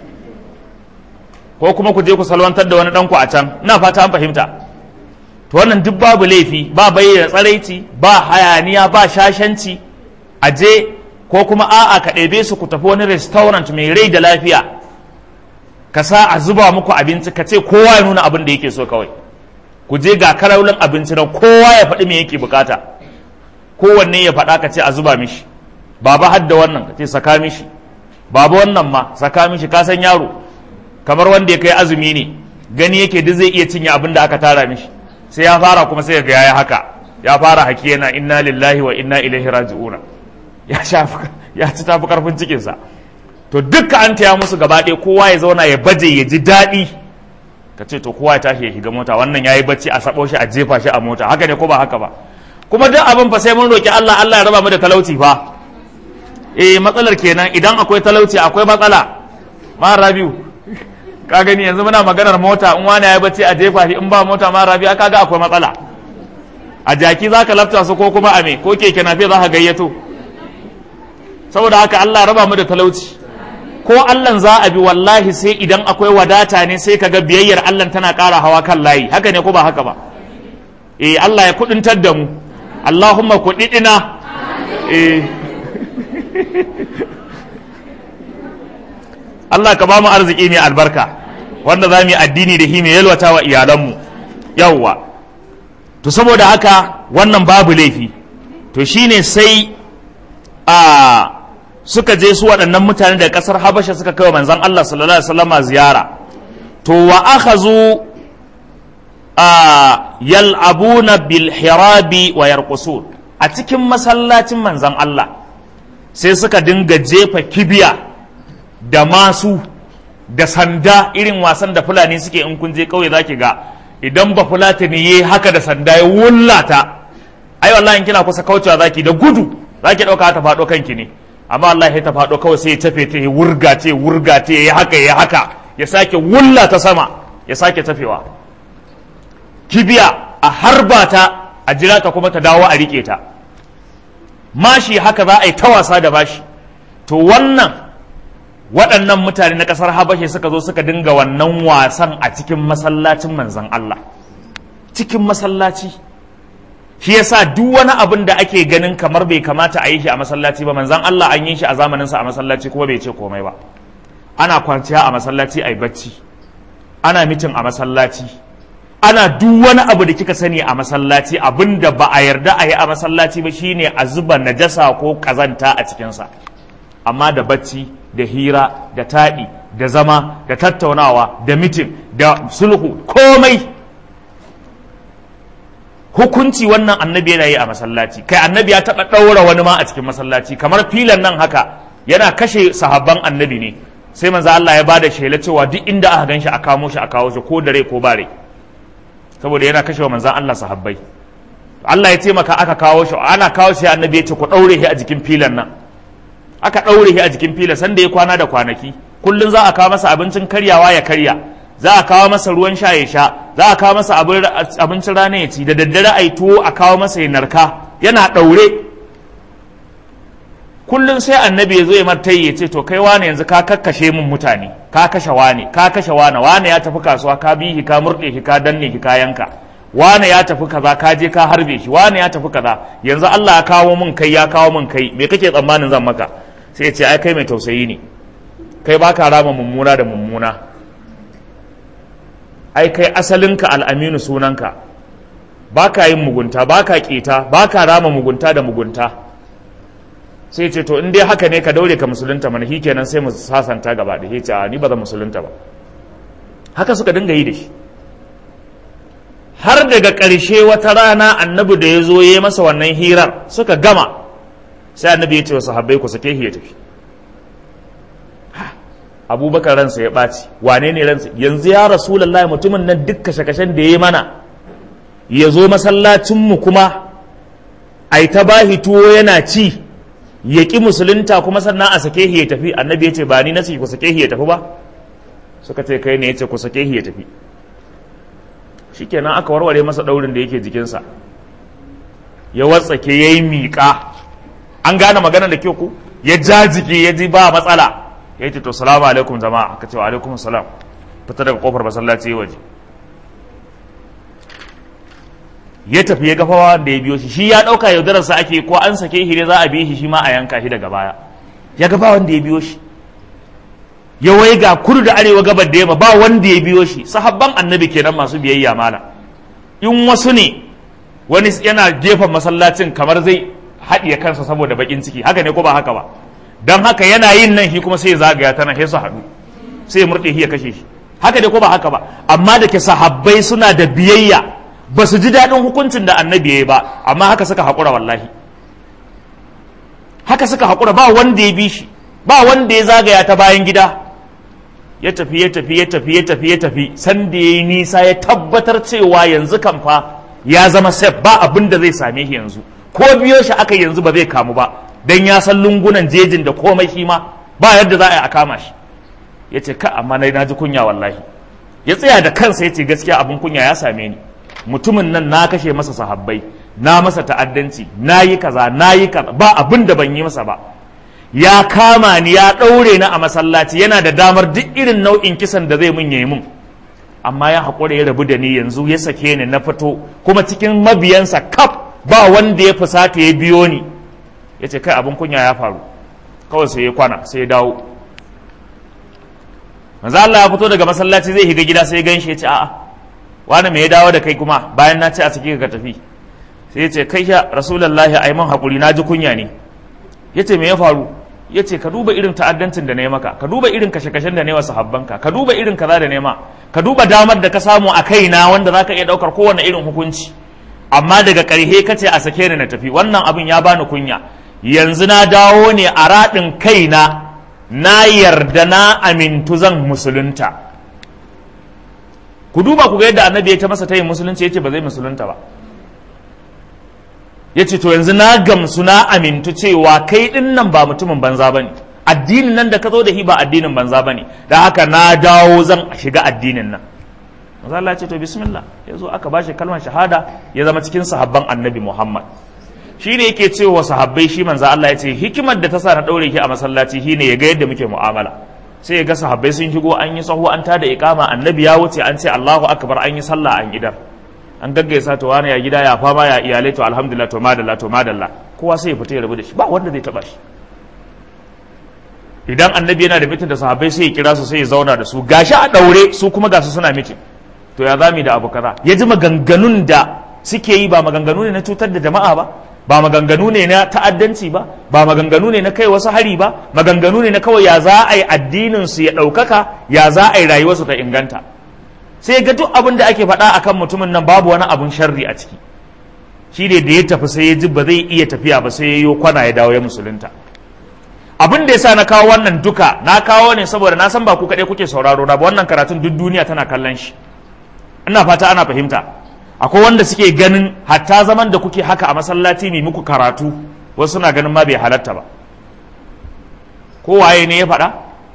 ko kuma ku je ku salwantar da wani ɗanku a can na fata an fahimta to wannan duk babu laifi ba bayyana tsaraici ba hayaniya ba shashanci a je ko kuma a'a ka ɗebe su ku tafi wani restaurant mai rai da lafiya ka sa a zuba muku abinci ka ce kowa ya nuna abin da yake so kawai ku je ga karaulin abinci na kowa ya faɗi me yake bukata kowanne ya faɗa ka ce a zuba mishi baba hadda wannan ka ce saka mishi baba wannan ma saka mishi ka san yaro kamar wanda ya kai azumi ne gani yake duk zai iya cinye abin da aka tara mishi sai ya fara kuma sai ga yayi haka ya fara haki yana inna lillahi wa inna ilaihi raji'una ya shafi ya ci tafi karfin cikin sa to dukka an taya musu gaba ɗaya kowa ya zauna ya baje ya ji daɗi ka ce to kowa ya tashi ya shiga mota wannan yayi bacci a sabo shi a jefa shi a mota haka ne ko ba haka ba kuma duk abin fa sai mun roki Allah Allah ya raba mu da talauci fa eh matsalar kenan idan akwai talauci akwai matsala ma rabiu ka gani yanzu muna maganar mota in wani ya bace a jefa shi in ba mota ma rabi aka ga akwai matsala a jaki za ka lafta su ko kuma a me ko keke nafe za ka gayyato saboda haka Allah raba mu da talauci ko Allah za a bi wallahi sai idan akwai wadata ne sai kaga biyayyar Allah tana ƙara hawa kan layi haka ne ko ba haka ba eh Allah ya kudintar da mu Allahumma kudidina eh Allah ka ba mu arziki mai albarka wanda za mu yi addini da shi mai yalwata wa iyalanmu yawwa to saboda haka wannan babu laifi to shine sai a suka je su waɗannan mutane da ƙasar habasha suka kai wa manzan Allah sallallahu alaihi wasallama ziyara to wa akhazu a yal'abuna bil hirabi wa yarqusun a cikin masallacin manzan Allah sai suka dinga jefa kibiya da masu da sanda irin wasan da fulani suke in kun je kauye zaki ga idan ba fulatani yayi haka da sanda ya wullata ai wallahi kina kusa kaucewa zaki da gudu zaki dauka ta fado kanki ne amma Allah ya ta fado kawai sai ya tafe ta ya wurga ta ya wurga ta ya haka ya haka ya sake wullata sama ya sake tafewa kibiya a harba ta a jira ta kuma ta dawo a rike ta mashi haka za a yi ta wasa da bashi to wannan waɗannan mutane na ƙasar habashe suka zo suka dinga wannan wasan a cikin masallacin manzan Allah cikin masallaci shi yasa duk wani abin da ake ganin kamar bai kamata a yi shi a masallaci ba manzan Allah an yi shi a zamaninsa a masallaci kuma bai ce komai ba ana kwanciya a masallaci a yi bacci ana mitin a masallaci ana duk wani abu da kika sani a masallaci abin da ba a yarda a yi a masallaci ba shine a zuba najasa ko kazanta a cikinsa amma da bacci da hira da taɗi da zama da tattaunawa da mitin da sulhu komai hukunci wannan annabi yana yi a masallaci kai annabi ya taɓa ɗaura wani ma a cikin masallaci kamar filan nan haka yana kashe sahabban annabi ne sai manzo Allah ya bada shela cewa duk inda aka ganshi a kamo shi a kawo shi ko dare ko bare saboda yana kashe wa manzan Allah sahabbai Allah ya taimaka aka kawo shi ana kawo shi annabi ya ce ku ɗaure shi a jikin filan nan aka ɗaure shi a jikin filan sanda ya kwana da kwanaki kullum za a kawo masa abincin karyawa ya karya za a kawo masa ruwan sha ya sha za a kawo masa abincin rana ya ci da daddare a yi tuwo a kawo masa ya narka yana ɗaure kullum sai annabi ya zo ya martai ya ce to kai wane yanzu ka kakkashe min mutane ka kashe wane ka kashe wane wane ya tafi kasuwa ka bi shi ka murɗe shi ka danne shi ka yanka wane ya tafi kaza ka je ka harbe shi wane ya tafi kaza yanzu Allah ya kawo min kai ya kawo min kai me kake tsammanin zan maka sai ya ce ai kai mai tausayi ne kai baka rama mummuna da mummuna ai kai asalinka al'aminu sunanka baka yin mugunta baka keta baka rama mugunta da mugunta sai ce to in dai haka ne ka daure ka musulunta mana kenan sai mu sasanta gaba da ce a ni ba zan musulunta ba haka suka dinga yi da shi har daga ƙarshe wata rana annabi da ya zo ya yi masa wannan hirar suka gama sai annabi ya ce wa sahabbai ku sake ya tafi abubakar ransa ya ɓaci wane ne ransa yanzu ya rasulallah mutumin nan duk kashe-kashen da ya yi mana ya zo masallacinmu kuma a ta bahi tuwo yana ci ya ƙi musulunta kuma sannan a sake ya tafi annabi ya ce ba ni na ce ku sake ya tafi ba suka ce kai ne ya ce ku sake ya tafi shikenan aka warware masa ɗaurin da yake jikinsa ya watsake ya yi miƙa an gane magana da kyau ku ya ja jiki ya ji ba matsala ya ce to salamu alaikum jama'a aka ce wa alaikum salam fita daga kofar masallaci waje ya tafi ya gafawa da ya biyo shi shi ya ɗauka yaudararsa ake ko an sake shi ne za a biye shi shi ma a yanka shi daga baya ya ga ba wanda ya biyo shi ya wai ga kudu da arewa gabar da yamma ba wanda ya biyo shi sahabban annabi kenan masu biyayya mala in wasu ne wani yana gefen masallacin kamar zai haɗiye kansa saboda bakin ciki haka ne ko ba haka ba don haka yana yin nan shi kuma sai zagaya tana sai su haɗu sai murɗe shi ya kashe shi haka ne ko ba haka ba amma da ke sahabbai suna da biyayya ba su ji daɗin hukuncin da annabi ya yi ba amma haka suka haƙura wallahi haka suka haƙura ba wanda ya bi shi ba wanda ya zagaya ta bayan gida ya tafi ya tafi ya tafi ya tafi ya tafi san da ya yi nisa ya tabbatar cewa yanzu kan fa ya zama sef ba abin da zai same shi yanzu ko biyo shi aka yanzu ba zai kamu ba dan ya san lungunan jejin da komai shi ma ba yadda za a yi a kama shi ya ce ka amma na ji kunya wallahi ya tsaya da kansa ya ce gaskiya abin kunya ya same ni mutumin nan na kashe masa sahabbai na masa ta'addanci na yi kaza na yi kaza ba abin da ban yi masa ba ya kama ni ya ɗaure ni a masallaci yana da damar duk irin nau'in kisan da zai mun yi mun amma ya haƙura ya rabu da ni yanzu ya sake ni na fito kuma cikin mabiyansa kaf ba wanda ya fusata ya biyo ni ya ce kai abin kunya ya faru kawai sai ya kwana sai ya dawo manzo Allah ya fito daga masallaci zai higa gida sai ya ganshi ya ce a'a wani me ya dawo da kai kuma bayan na ce a sake ka tafi sai ya ce kai ya rasulullahi ai man hakuri na ji kunya ne ya ce me ya faru ya ce ka duba irin ta'addancin da na yi maka ka duba irin kashe-kashen da na yi wa sahabbanka ka duba irin kaza da nema ka duba damar da ka samu a kaina wanda za ka iya ɗaukar kowane irin hukunci amma daga ƙarhe ka ce a sake ni na tafi wannan abin ya bani kunya yanzu na dawo ne a raɗin kaina na yarda na amintu zan musulunta ku duba ku ga yadda annabi ya ta masa tayin musulunci ya ce ba zai musulunta ba ya ce to yanzu na gamsu na amintu cewa kai ɗin nan ba mutumin banza ba ne addinin nan da ka zo da shi ba addinin banza ba ne da haka na dawo zan shiga addinin nan maza Allah ce to bismillah ya zo aka ba shi kalmar shahada ya zama cikin sahabban annabi Muhammad shi ne yake cewa sahabbai shi manzo Allah ya ce hikimar da ta sa na daure ki a masallaci shine ya ga yadda muke mu'amala sai ya ga sahabbai sun shigo an yi sahu an tada iqama annabi ya wuce an ce Allahu akbar an yi sallah an gidar an gaggaisa to wani ya gida ya fama ya iyalai to alhamdulillah to madalla to madalla kowa sai ya fita ya rabu da shi ba wanda zai taba shi idan annabi yana da mitin da sahabbai sai ya kira su sai ya zauna da su gashi a daure su kuma gasu suna mitin to ya zami da abu kaza ya ji maganganun da suke yi ba maganganu ne na cutar da jama'a ba ba maganganu ne na ta'addanci ba ba maganganu ne na kai wasu hari ba maganganu ne na kawai ya za a yi addinin su ya ɗaukaka ya za a yi rayuwarsu ta inganta sai ga duk abin da ake faɗa akan mutumin nan babu wani abun sharri a ciki shi ne da ya tafi sai ya ji ba zai iya tafiya ba sai ya yi kwana ya dawo ya musulunta abin da yasa na kawo wannan duka na kawo ne saboda na san ba ku kaɗai kuke sauraro na ba wannan karatun duk duniya tana kallon shi ina fata ana fahimta akwai wanda suke ganin hatta zaman da kuke haka a masallaci mai muku karatu wasu suna ganin ma bai halatta ba ko waye ne ya faɗa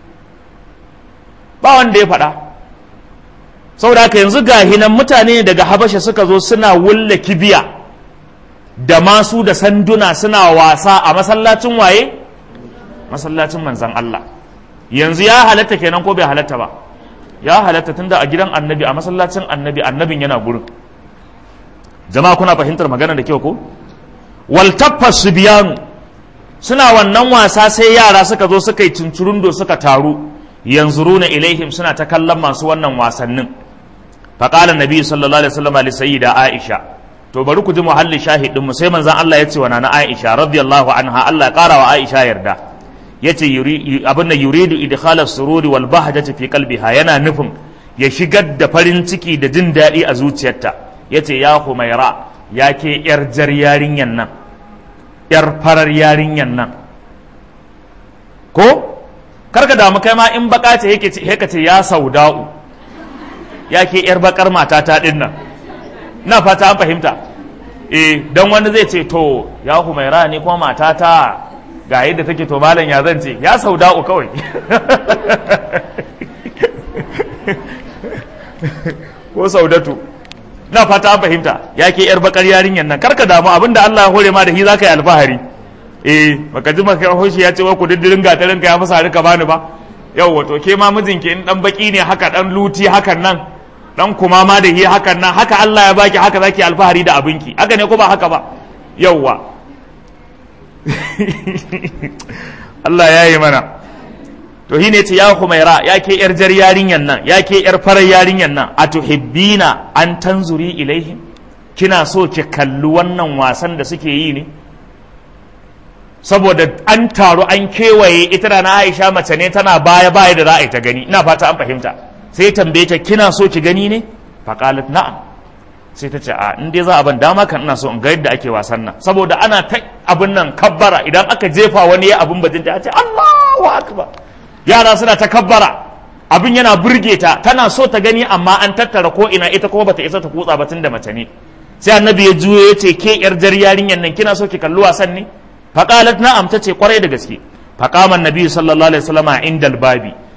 ba wanda ya faɗa saboda haka yanzu ga hinan mutane daga habasha suka zo suna wulla kibiya da masu da sanduna suna wasa a masallacin waye masallacin manzan Allah yanzu ya halatta kenan ko bai halatta ba ya halatta tunda a gidan annabi a masallacin annabi annabin yana gurin jama'a kuna fahimtar magana da kyau ko wal su biyanu suna wannan wasa sai yara suka zo suka yi cincirundo suka taru yanzuruna ilaihim suna ta kallon masu wannan wasannin faqala nabi sallallahu alaihi wasallam li sayyida aisha to bari ku ji muhalli shahidin mu sai manzon Allah ya ce wa nana aisha radiyallahu anha Allah ya kara wa aisha yarda yace abin da yuridu idkhala sururi wal bahjati fi qalbiha yana nufin ya shigar da farin ciki da jin daɗi a zuciyarta yace ya humaira ya ke yar jar yarinyan nan yar farar yarinyan nan ko karka damu kai ma in baka ce yake ce ce ya sauda'u ya ke yar bakar mata ta din nan na fata an fahimta eh dan wani zai ce to ya humaira ne kuma mata ta ga yadda take to malam ya zan ce ya sauda'u kawai ko saudatu na fata an fahimta ya ke yar bakar yarinyar nan karka damu abinda Allah ya hore ma da shi zaka yi alfahari eh baka ji maka hoshi ya ce wai ku diddirin gatarin ka ya masa harika bani ba yau wato ke ma mijinki in dan baki ne haka dan luti hakan nan dan kuma ma da hi hakan nan haka Allah ya baki haka zaki alfahari da abinki haka ne ko ba haka ba yauwa Allah ya yi mana to shine ce ya Humaira ya ke yar jar yarinyan nan ya ke yar farar yarinyan nan a tuhibbina an tanzuri ilaihim kina so ki kalli wannan wasan da suke yi ne saboda an taru an kewaye ita da na Aisha mace ne tana baya baya da za a yi ta gani ina fata an fahimta sai tambaye ta kina so ki gani ne faqalat na'am sai ta ce a in dai za a ban dama kan ina so in ga yadda ake wasan nan saboda ana ta abin nan kabbara idan aka jefa wani ya abin bajinta a ce Allahu akbar yara suna ta kabbara abin yana burge ta tana so ta gani amma an tattara ko ina ita kuma bata isa ta kutsa ba da mace ne sai annabi ya juyo ya ce ke yar jar yarinyan nan kina so ki kalli wasan ne faqalat na'am ta ce kwarai da gaske faqama annabi sallallahu alaihi wasallam inda babi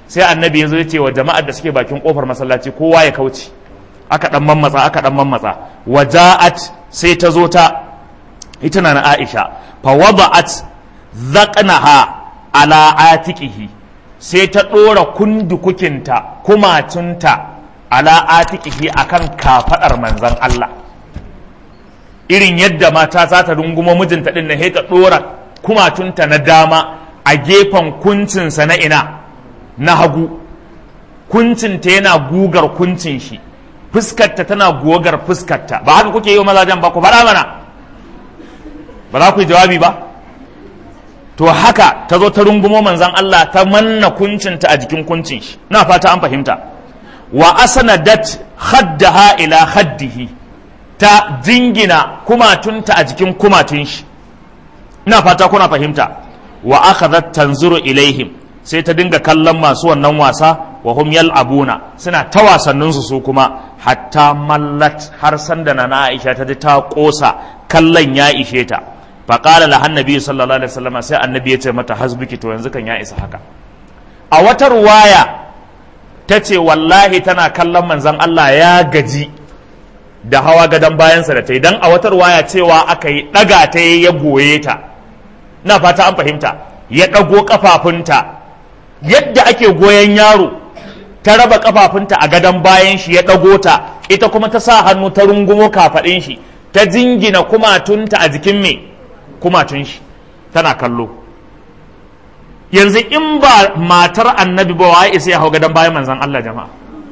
sai annabi ya zo ya ce wa jama'ar da suke bakin kofar masallaci kowa ya kauce aka dan mammatsa aka dan mammatsa waja'at sai ta zo ta ita na Aisha fa wada'at zaqnaha ala atiqihi sai ta dora kundukukinta kumatunta ala atiqihi akan kafadar manzon Allah irin yadda mata za ta rungumo mijinta din na ta dora kumatunta na dama a gefen kuncinsa na ina na hagu kuncinta yana gugar kuncin shi fuskarta tana gogar fuskarta ba haka kuke yi wa mazajen ba ku faɗa mana ba za ku yi jawabi ba to haka ta zo ta rungumo manzan Allah ta manna kuncinta a jikin kuncin shi na fata an fahimta wa asanadat khaddaha ila khaddihi ta jingina kumatunta a jikin kumatun shi ina fata kuna fahimta wa akhadhat tanzuru ilaihim sai ta dinga kallon masu wannan wasa wa hum yal'abuna suna ta wasannin su su kuma hatta mallat har sanda na Aisha ta ji ta kosa kallon ya ishe ta fa qala la annabi sallallahu alaihi wasallam sai annabi ya ce mata hasbuki to yanzu kan ya isa haka a wata ruwaya ta ce wallahi tana kallon manzon Allah ya gaji da hawa gadon bayansa da ta yi don a wata ruwaya cewa aka yi ɗaga ta ya goye ta na fata an fahimta ya ɗago ƙafafunta yadda ake goyon yaro ta raba ƙafafunta a gadon bayan shi ya ɗago ta ita kuma ta sa hannu ta rungumo kafaɗin shi ta jingina kumatunta a jikin me kumatun shi tana kallo yanzu in ba matar annabi ba wa isa ya hau gadon bayan manzan Allah jama'a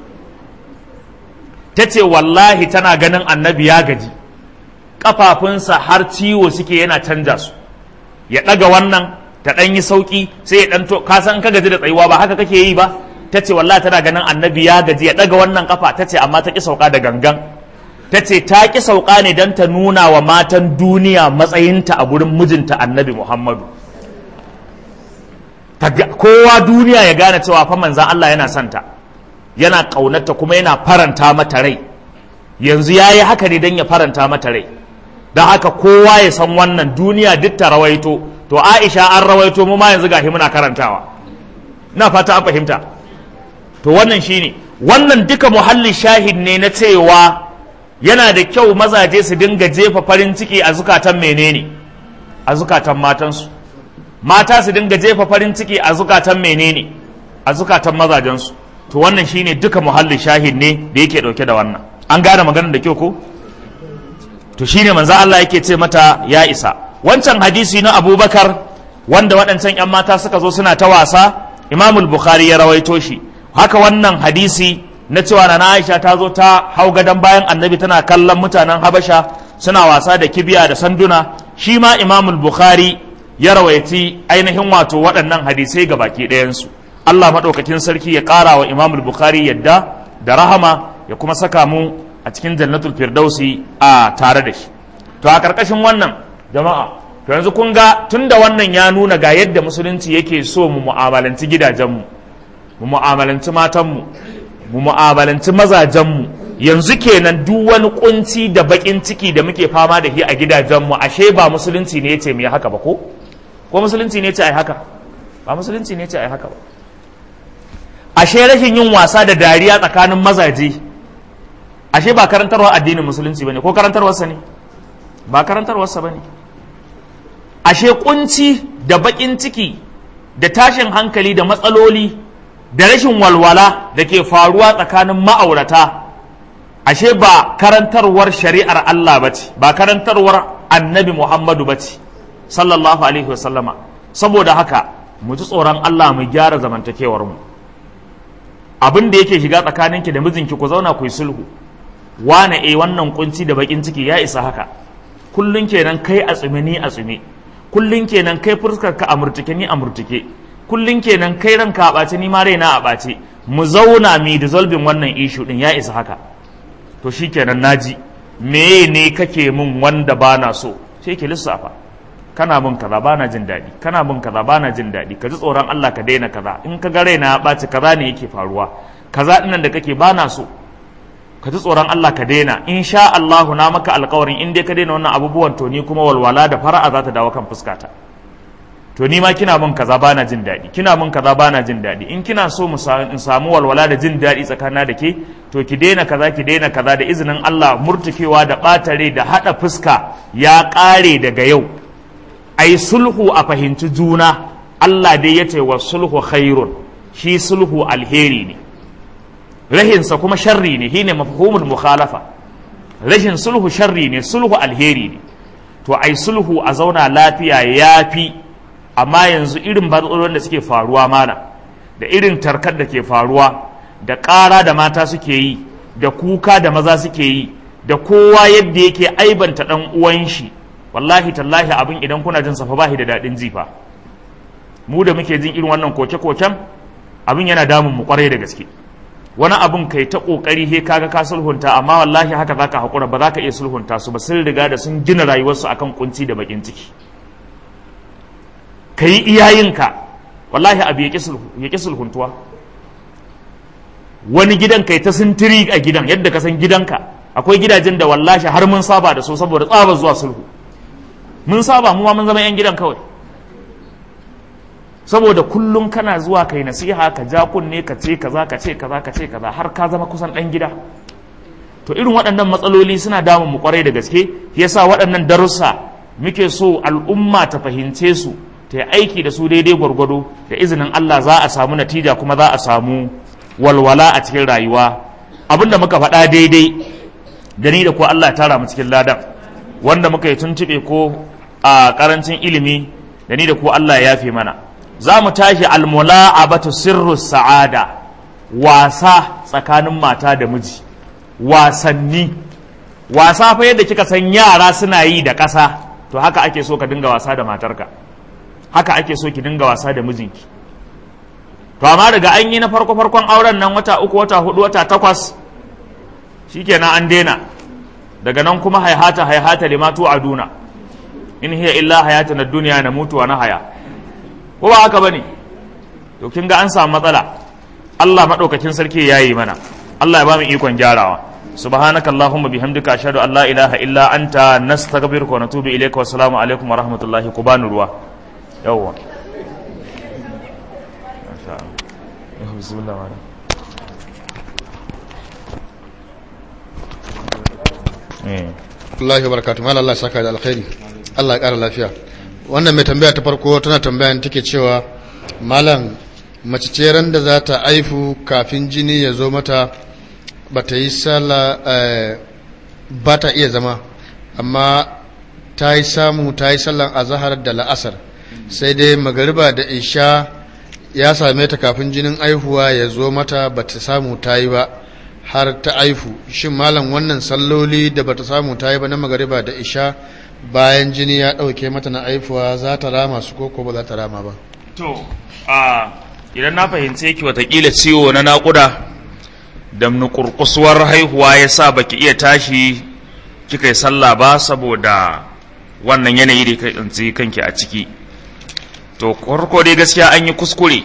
ta ce wallahi tana ganin annabi ya gaji ƙafafunsa har ciwo suke yana canja su ya ɗaga wannan ta ɗan yi sauƙi sai ya ɗan to ka san ka gaji da tsayuwa ba haka kake yi ba ta ce wallahi tana ganin annabi ya gaji ya ɗaga wannan ƙafa ta ce amma ta ƙi sauka da gangan ta ce ta ƙi sauka ne don ta nuna wa matan duniya matsayinta a gurin mijinta annabi muhammadu kowa duniya ya gane cewa fa manzan Allah yana santa yana ƙaunarta kuma yana faranta mata rai yanzu ya yi haka ne don ya faranta mata rai don haka kowa ya san wannan duniya duk ta rawaito to aisha an rawaito mu ma yanzu gashi muna karantawa na fata an fahimta to wannan shine wannan duka muhallin shahid ne na cewa yana da kyau mazaje su dinga jefa farin ciki a zukatan menene a zukatan matansu mata su dinga jefa farin ciki a zukatan menene a zukatan mazajensu to wannan shine duka muhallin shahid ne da yake dauke da wannan an gane maganar da kyau ko to shine manzo Allah yake ce mata ya isa wancan hadisi na Abubakar wanda waɗancan ƴan mata suka zo suna ta wasa Imam Bukhari ya rawaito shi haka wannan hadisi na cewa na Aisha ta zo ta hau gadon bayan Annabi tana kallon mutanen Habasha suna wasa da kibiya da sanduna shi ma Imam Bukhari ya rawaiti ainihin wato waɗannan hadisai ga baki ɗayansu Allah maɗaukakin sarki ya ƙara wa Imam Bukhari yadda da rahama ya kuma saka mu a cikin jannatul firdausi a tare da shi to a ƙarƙashin wannan jama'a to yanzu kun ga tunda wannan ya nuna ga yadda musulunci yake so mu mu'amalanci gidajenmu mu mu'amalanci matanmu mu mu'amalanci mazajenmu yanzu kenan duk wani kunci da baƙin ciki da muke fama da shi a gidajenmu ashe ba musulunci ne ya ce mu yi haka ba ko ko musulunci ne ya ce ai haka ba musulunci ne ya ce ai haka ba ashe rashin yin wasa da dariya tsakanin mazaje ashe ba karantarwa addinin musulunci bane ko karantarwarsa ne ba karantarwarsa bane ashe kunci da bakin ciki da tashin hankali da matsaloli da rashin walwala da ke faruwa tsakanin ma'aurata ashe ba karantarwar shari'ar Allah bace ba karantarwar annabi Muhammadu bace sallallahu alaihi wasallama saboda haka mu ji tsoron Allah mu gyara zamantakewar mu abin da yake shiga tsakaninki da mijinki ku zauna ku yi sulhu wane eh wannan kunci da bakin ciki ya isa haka kullun kenan kai a tsume ni a tsume kullun kenan kai fuskar ka a murtuke ni a murtuke kullun kenan kai ranka a ɓace ni ma raina a ɓace mu zauna mi dissolving wannan issue din ya isa haka to shikenan naji me ne kake min wanda bana so sai ke lissafa kana bin kaza bana jin daɗi kana bin kaza bana jin daɗi ka ji tsoron Allah ka daina kaza in ka ga raina ya ɓaci kaza ne yake faruwa kaza ɗinnan da kake bana so ka ji tsoron Allah ka daina in sha Allahu na maka alƙawarin in dai ka daina wannan abubuwan to ni kuma walwala da fara'a za ta dawo kan fuskata to ni ma kina min kaza bana jin daɗi kina min kaza bana jin daɗi in kina so mu in samu walwala da jin daɗi tsakanin da ke to ki daina kaza ki daina kaza da izinin Allah murtukewa da ɓatare da haɗa fuska ya ƙare daga yau ai sulhu a fahimci juna Allah dai ya ce wa sulhu khairun shi sulhu alheri ne rahinsa kuma sharri ne shine mafhumul mukhalafa rashin sulhu sharri ne sulhu alheri ne to ai sulhu a zauna lafiya yafi amma yanzu irin matsalolin da suke faruwa mana da irin tarkar da ke faruwa da ƙara da mata suke yi da kuka da maza suke yi da kowa yadda yake aibanta ɗan uwan shi wallahi tallahi abin idan kuna jin safa bahi da daɗin jifa mu da muke jin irin wannan koke-koken abin yana damun mu kwarai da gaske wani abin kai ta kokari he kaga ka sulhunta amma wallahi haka zaka hakura ba za ka iya sulhunta su ba sun riga da sun gina rayuwarsu akan kunci da bakin ciki ka yi iyayenka wallahi abu ya ƙi sulhuntuwa wani gidan kai ta sintiri a gidan yadda ka san gidanka akwai gidajen da wallahi har mun saba da su saboda tsaba zuwa sulhu mun saba mu ma mun zama 'yan gidan kawai saboda kullum kana zuwa kai nasiha ka ja kunne ka ce kaza ka ce kaza ka ce kaza har ka zama kusan ɗan gida to irin waɗannan matsaloli suna damun mu kwarai da gaske yasa waɗannan darussa muke so al'umma ta fahimce su ta yi aiki da su daidai gwargwado da izinin Allah za a samu natija kuma za a samu walwala a cikin rayuwa abinda muka faɗa daidai da ni da ko Allah tara mu cikin ladan wanda muka yi tuntuɓe ko a ƙarancin ilimi da ni da ko Allah ya yafe mana za mu tashi almula'abatu sirru sa'ada wasa tsakanin mata da miji wasanni wasa fa yadda kika san yara suna yi da ƙasa to haka ake so ka dinga wasa da matarka haka ake so ki dinga wasa da mijinki to amma daga an yi na farko farkon auren nan wata uku wata hudu wata takwas shikenan an daina daga nan kuma haihata haihata limatu aduna in hiya illa hayatun duniya na mutu wa na haya ko ba haka bane to kin ga an samu matsala Allah madaukakin sarki ya yi mana Allah ya ba mu ikon gyarawa subhanaka allahumma bihamdika ashhadu an la ilaha illa anta nastaghfiruka wa natubu ilayka wa assalamu alaikum wa rahmatullahi ku bani ruwa yawwa bismillah Allah ya barakatu mal Allah saka da alkhairi Allah ya kara lafiya wannan mai tambaya ta farko tana tambaya take cewa malam mace ce ran da za ta aifu kafin jini ya zo mata ba ta yi sallah ba ta iya zama amma ta yi samu ta yi sallan azahar da la'asar sai dai magariba da isha ya same ta kafin jinin aihuwa ya zo mata ba ta samu ta yi ba har ta aifu shin malam wannan salloli da ba ta samu ta yi ba na magariba da isha bayan jini ya ɗauke mata na aifuwa za ta rama su ko ba za ta rama ba to a idan na fahimce ki watakila ciwo na naƙuda da nukurkusuwar haihuwa ya sa baki iya tashi kika yi sallah ba saboda wannan yanayi da ka tsinci kanki a ciki to farko dai gaskiya an yi kuskure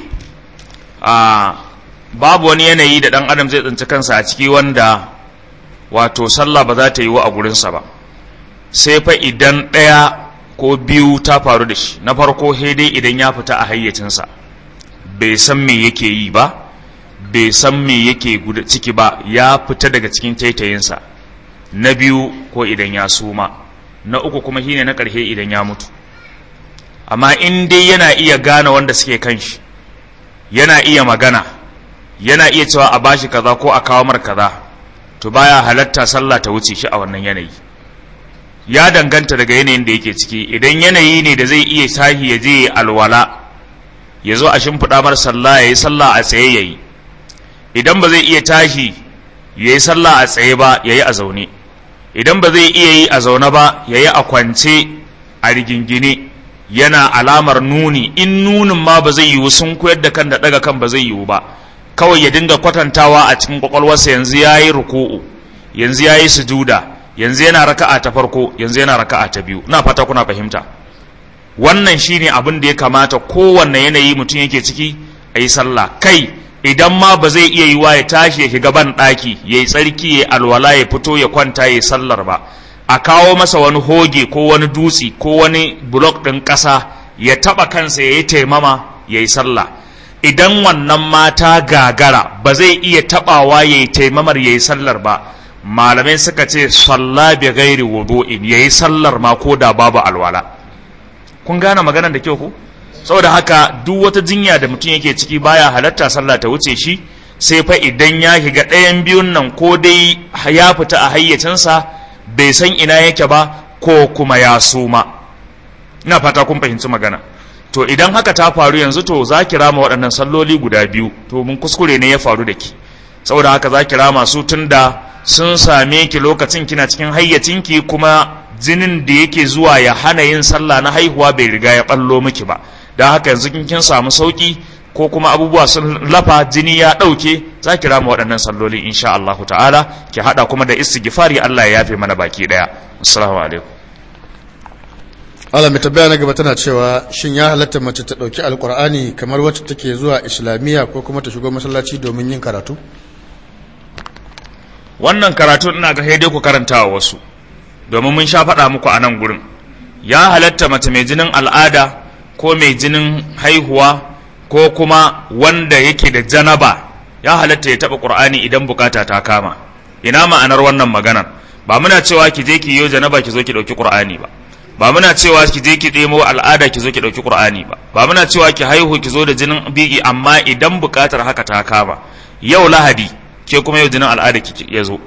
a babu wani yanayi da ɗan adam zai tsinci kansa a ciki wanda wato sallah ba za ta yi wa a gurinsa ba sai fa idan ɗaya ko biyu ta faru da shi na farko dai idan ya fita a hayyacinsa bai san me yake yi ba bai san me yake ciki ba ya fita daga cikin taitayinsa na biyu ko idan ya suma na uku kuma shine na ƙarshe idan ya mutu amma in dai yana iya gane wanda suke kan shi yana iya magana yana iya cewa a bashi kaza ko a kawo mar kaza to baya halatta sallah ta wuce shi a wannan yanayi ya danganta daga yanayin da yake ciki idan yanayi ne da zai iya sahi ya je alwala ya zo a shimfiɗa mar sallah ya yi sallah a tsaye ya yi idan ba zai iya tashi ya yi sallah a tsaye ba ya yi a zaune idan ba zai iya yi a zaune ba ya yi a kwance a rigingine yana alamar nuni in nunin ma ba zai yiwu sun koyar da kan da ɗaga kan ba zai yiwu ba kawai ya dinga kwatantawa a cikin kwakwalwarsa yanzu ya yi ruku'u yanzu ya yi sujuda yanzu yana raka'a ta farko yanzu yana raka'a ta biyu ina fata kuna fahimta wannan shine abin da ya kamata kowanne yanayi mutum yake ciki a yi sallah kai idan ma ba zai iya yiwa ya tashi ya shiga ban ɗaki ya yi tsarki ya alwala ya fito ya kwanta ya yi sallar ba a kawo masa wani hoge ko wani dutse ko wani blok ɗin ƙasa ya taba kansa ya yi taimama ya yi sallah idan wannan mata gagara ba zai iya tabawa ya yi taimamar ya yi sallar ba malamai suka ce salla bi gairi wudu'in ya yi sallar ma ko da babu alwala kun gane maganar da kyau ku saboda haka duk wata jinya da mutum yake ciki baya halatta sallah ta wuce shi sai fa idan ya shiga ɗayan biyun nan ko dai ya fita a hayyacinsa bai san ina yake ba ko kuma ya suma ina fata kun fahimci magana to idan haka ta faru yanzu to za ki rama waɗannan salloli guda biyu to mun kuskure ne ya faru da ki saboda haka za ki rama su tun da sun same ki lokacin kina cikin hayyacinki kuma jinin da yake zuwa ya hana yin sallah na haihuwa bai riga ya ɓallo miki ba don haka yanzu kin samu sauki ko kuma abubuwa sun lafa jini ya ɗauke za ki rama waɗannan salloli insha Allah ta'ala ki haɗa kuma da istighfari Allah ya yafe mana baki ɗaya assalamu alaikum Allah mai tabbaya na gaba tana cewa shin ya halatta mace ta ɗauki alkur'ani kamar wacce take zuwa islamiyya ko kuma ta shigo masallaci domin yin karatu wannan karatu ina ga dai ku karanta wa wasu domin mun sha faɗa muku a nan gurin ya halatta mace mai jinin al'ada ko mai jinin haihuwa ko kuma wanda yake da janaba ya halatta ya taɓa ƙur'ani idan bukata ta kama ina ma'anar wannan maganar ba muna cewa ki je ki yi janaba ki zo ki ɗauki ƙur'ani ba ba muna cewa ki je ki ɗemo al'ada ki zo ki ɗauki ƙur'ani ba ba muna cewa ki haihu ki zo da jinin biki amma idan buƙatar haka ta kama yau lahadi ke kuma yau jinin al'ada ki ya zo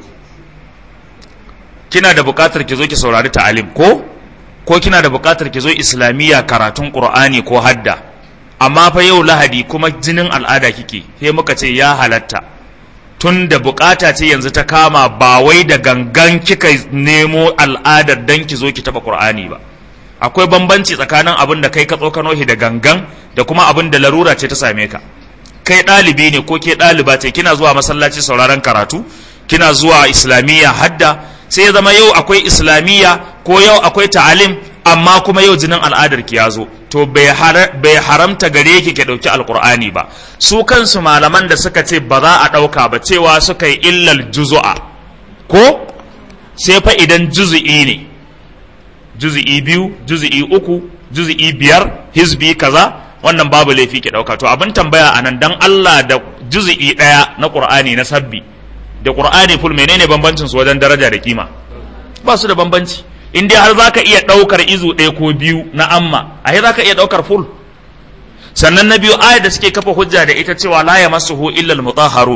kina da buƙatar ki zo ki saurari ta'alim ko ko kina da buƙatar ki zo islamiyya karatun ƙur'ani ko hadda amma fa yau lahadi kuma jinin al'ada kike sai muka ce ya halatta tun da bukata ce yanzu ta kama ba wai da gangan kika nemo al'adar dan ki zo ki taba qur'ani ba akwai bambanci tsakanin abin da kai ka tsokano shi da gangan da kuma abin da larura ce ta same ka kai ɗalibi ne ko ke ɗaliba ce kina zuwa masallaci sauraron karatu kina zuwa islamiyya hadda sai ya zama yau akwai islamiyya ko yau akwai ta'alim amma kuma yau jinin al'adar ki ya zo to bai haramta gare ki ke ɗauki alkur'ani ba su kansu malaman da suka ce ba za a ɗauka ba cewa suka yi illal juzu'a ko sai fa idan juzu'i ne juzu'i biyu juzu'i uku juzu'i biyar hizbi kaza wannan babu laifi ke ɗauka to abin tambaya a nan dan Allah da juzu'i ɗaya na ƙur'ani na sabbi da ƙur'ani ful menene bambancin su wajen daraja da kima ba su da bambanci in dai har za ka iya ɗaukar izu ɗaya ko biyu na amma a za ka iya ɗaukar full sannan na biyu ayar da suke kafa hujja da ita cewa la ya masuhu illa al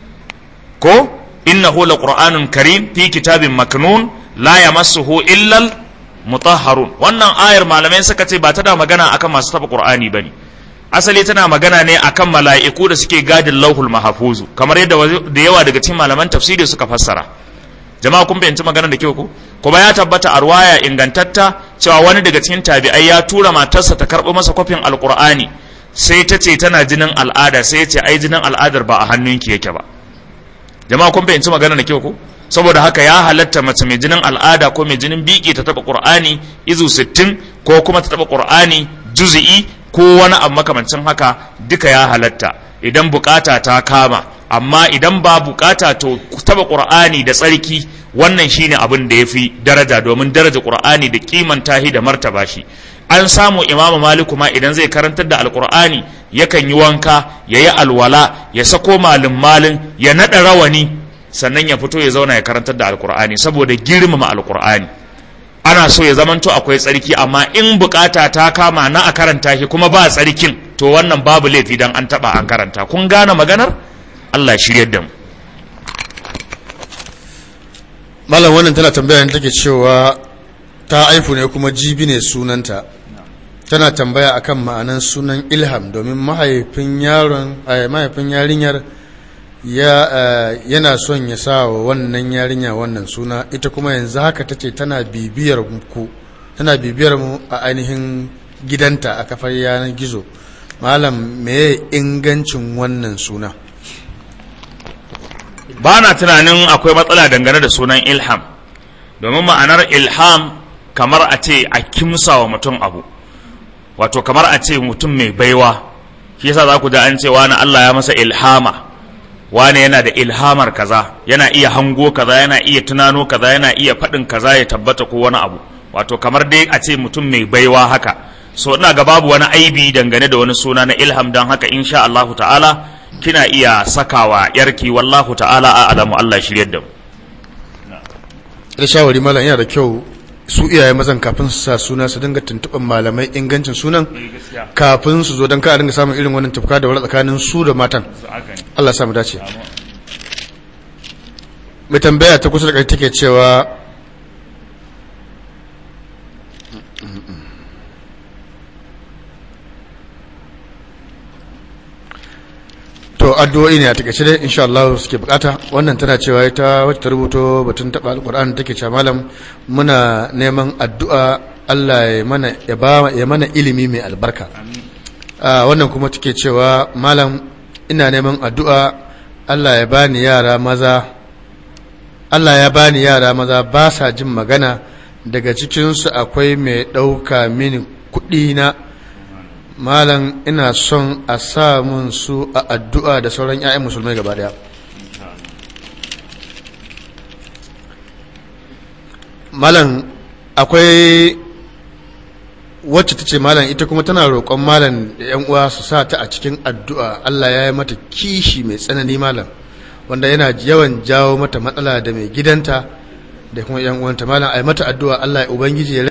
ko innahu laqur'anun karim fi kitabin maknun la ya masuhu illa mutahharun wannan ayar malamai suka ce ba ta da magana akan masu taba qur'ani bane asali tana magana ne akan mala'iku da suke gadin lauhul mahfuzu kamar yadda da yawa daga cikin malaman tafsiri suka fassara jama'a kun fahimci maganar da kyau ko kuma ya tabbata a ruwaya ingantatta cewa wani daga cikin tabi'ai ya tura matarsa ta karɓo masa kwafin alkur'ani sai ta ce tana jinin al'ada sai ya ce ai jinin al'adar ba a hannunki yake ba jama'a kun fahimci maganar da kyau ko saboda haka ya halatta mace mai jinin al'ada ko mai jinin biki ta taɓa qur'ani izu 60 ko kuma ta taɓa qur'ani juz'i ko wani abu makamancin haka duka ya halatta idan bukata ta kama amma idan ba bukata to taba qur'ani da tsarki wannan shine abin da yafi daraja domin daraja qur'ani da kimanta shi da martaba shi an samu imamu maliku ma idan zai karantar da alqur'ani yakan yi wanka ya yi alwala ya sako malin malin ya nada rawani sannan ya fito ya zauna ya karantar da alqur'ani saboda girmama alqur'ani ana so ya zamanto akwai tsarki amma in bukata ta kama na a karanta shi kuma ba tsarkin to wannan babu laifi dan an taba an karanta kun gane maganar Allah shiryar da mu malam wannan tana tambaya take cewa ta aifu ne kuma jibi ne sunanta tana tambaya akan ma'anan sunan ilham domin mahaifin yaron mahaifin yarinyar ya yana son ya sa wa wannan yarinya wannan suna ita kuma yanzu haka tace tana bibiyar ku tana bibiyar mu a ainihin gidanta a kafar yanar gizo malam meye ingancin wannan suna ba na tunanin akwai matsala dangane da sunan ilham domin ma'anar ilham kamar a ce a kimsa wa mutum abu wato kamar a ce mutum mai baiwa shi yasa za ku da an ce wani Allah ya masa ilhama wani yana da ilhamar kaza yana iya hango kaza yana iya tunano kaza yana iya faɗin kaza ya tabbata ko wani abu wato kamar dai a ce mutum mai baiwa haka so ina ga babu wani aibi dangane da wani suna na ilham don haka insha Allah ta'ala kina iya sakawa yarki wallahu ta'ala a alamu Allah shiryar da mu da shawari malam yana da kyau su iyaye mazan kafin su sa suna su dinga tuntuɓar malamai ingancin sunan kafin su zo don ka a dinga samun irin wannan tafka da wani tsakanin su da matan Allah samu dace mai tambaya ta kusa da kai take cewa to addu'o'i ne a takaice dai insha Allah suke bukata wannan tana cewa ita wacce ta rubuto batun taba alquran take cewa malam muna neman addu'a Allah ya mana ya ba ya mana ilimi mai albarka wannan kuma take cewa malam ina neman addu'a Allah ya bani yara maza Allah ya bani yara maza ba sa jin magana daga cikinsu akwai mai ɗauka mini kuɗi na malam ina son a sa mun su a addu'a da sauran 'ya'yan musulmai gaba daya malam akwai wacce ta ce malam ita kuma tana roƙon malam da 'yan uwa su sa ta a cikin addu'a Allah ya yi mata kishi mai tsanani malam wanda yana yawan jawo mata matsala da mai gidanta da kuma 'yan uwanta malam a yi mata addu'a Allah ya ubangiji ya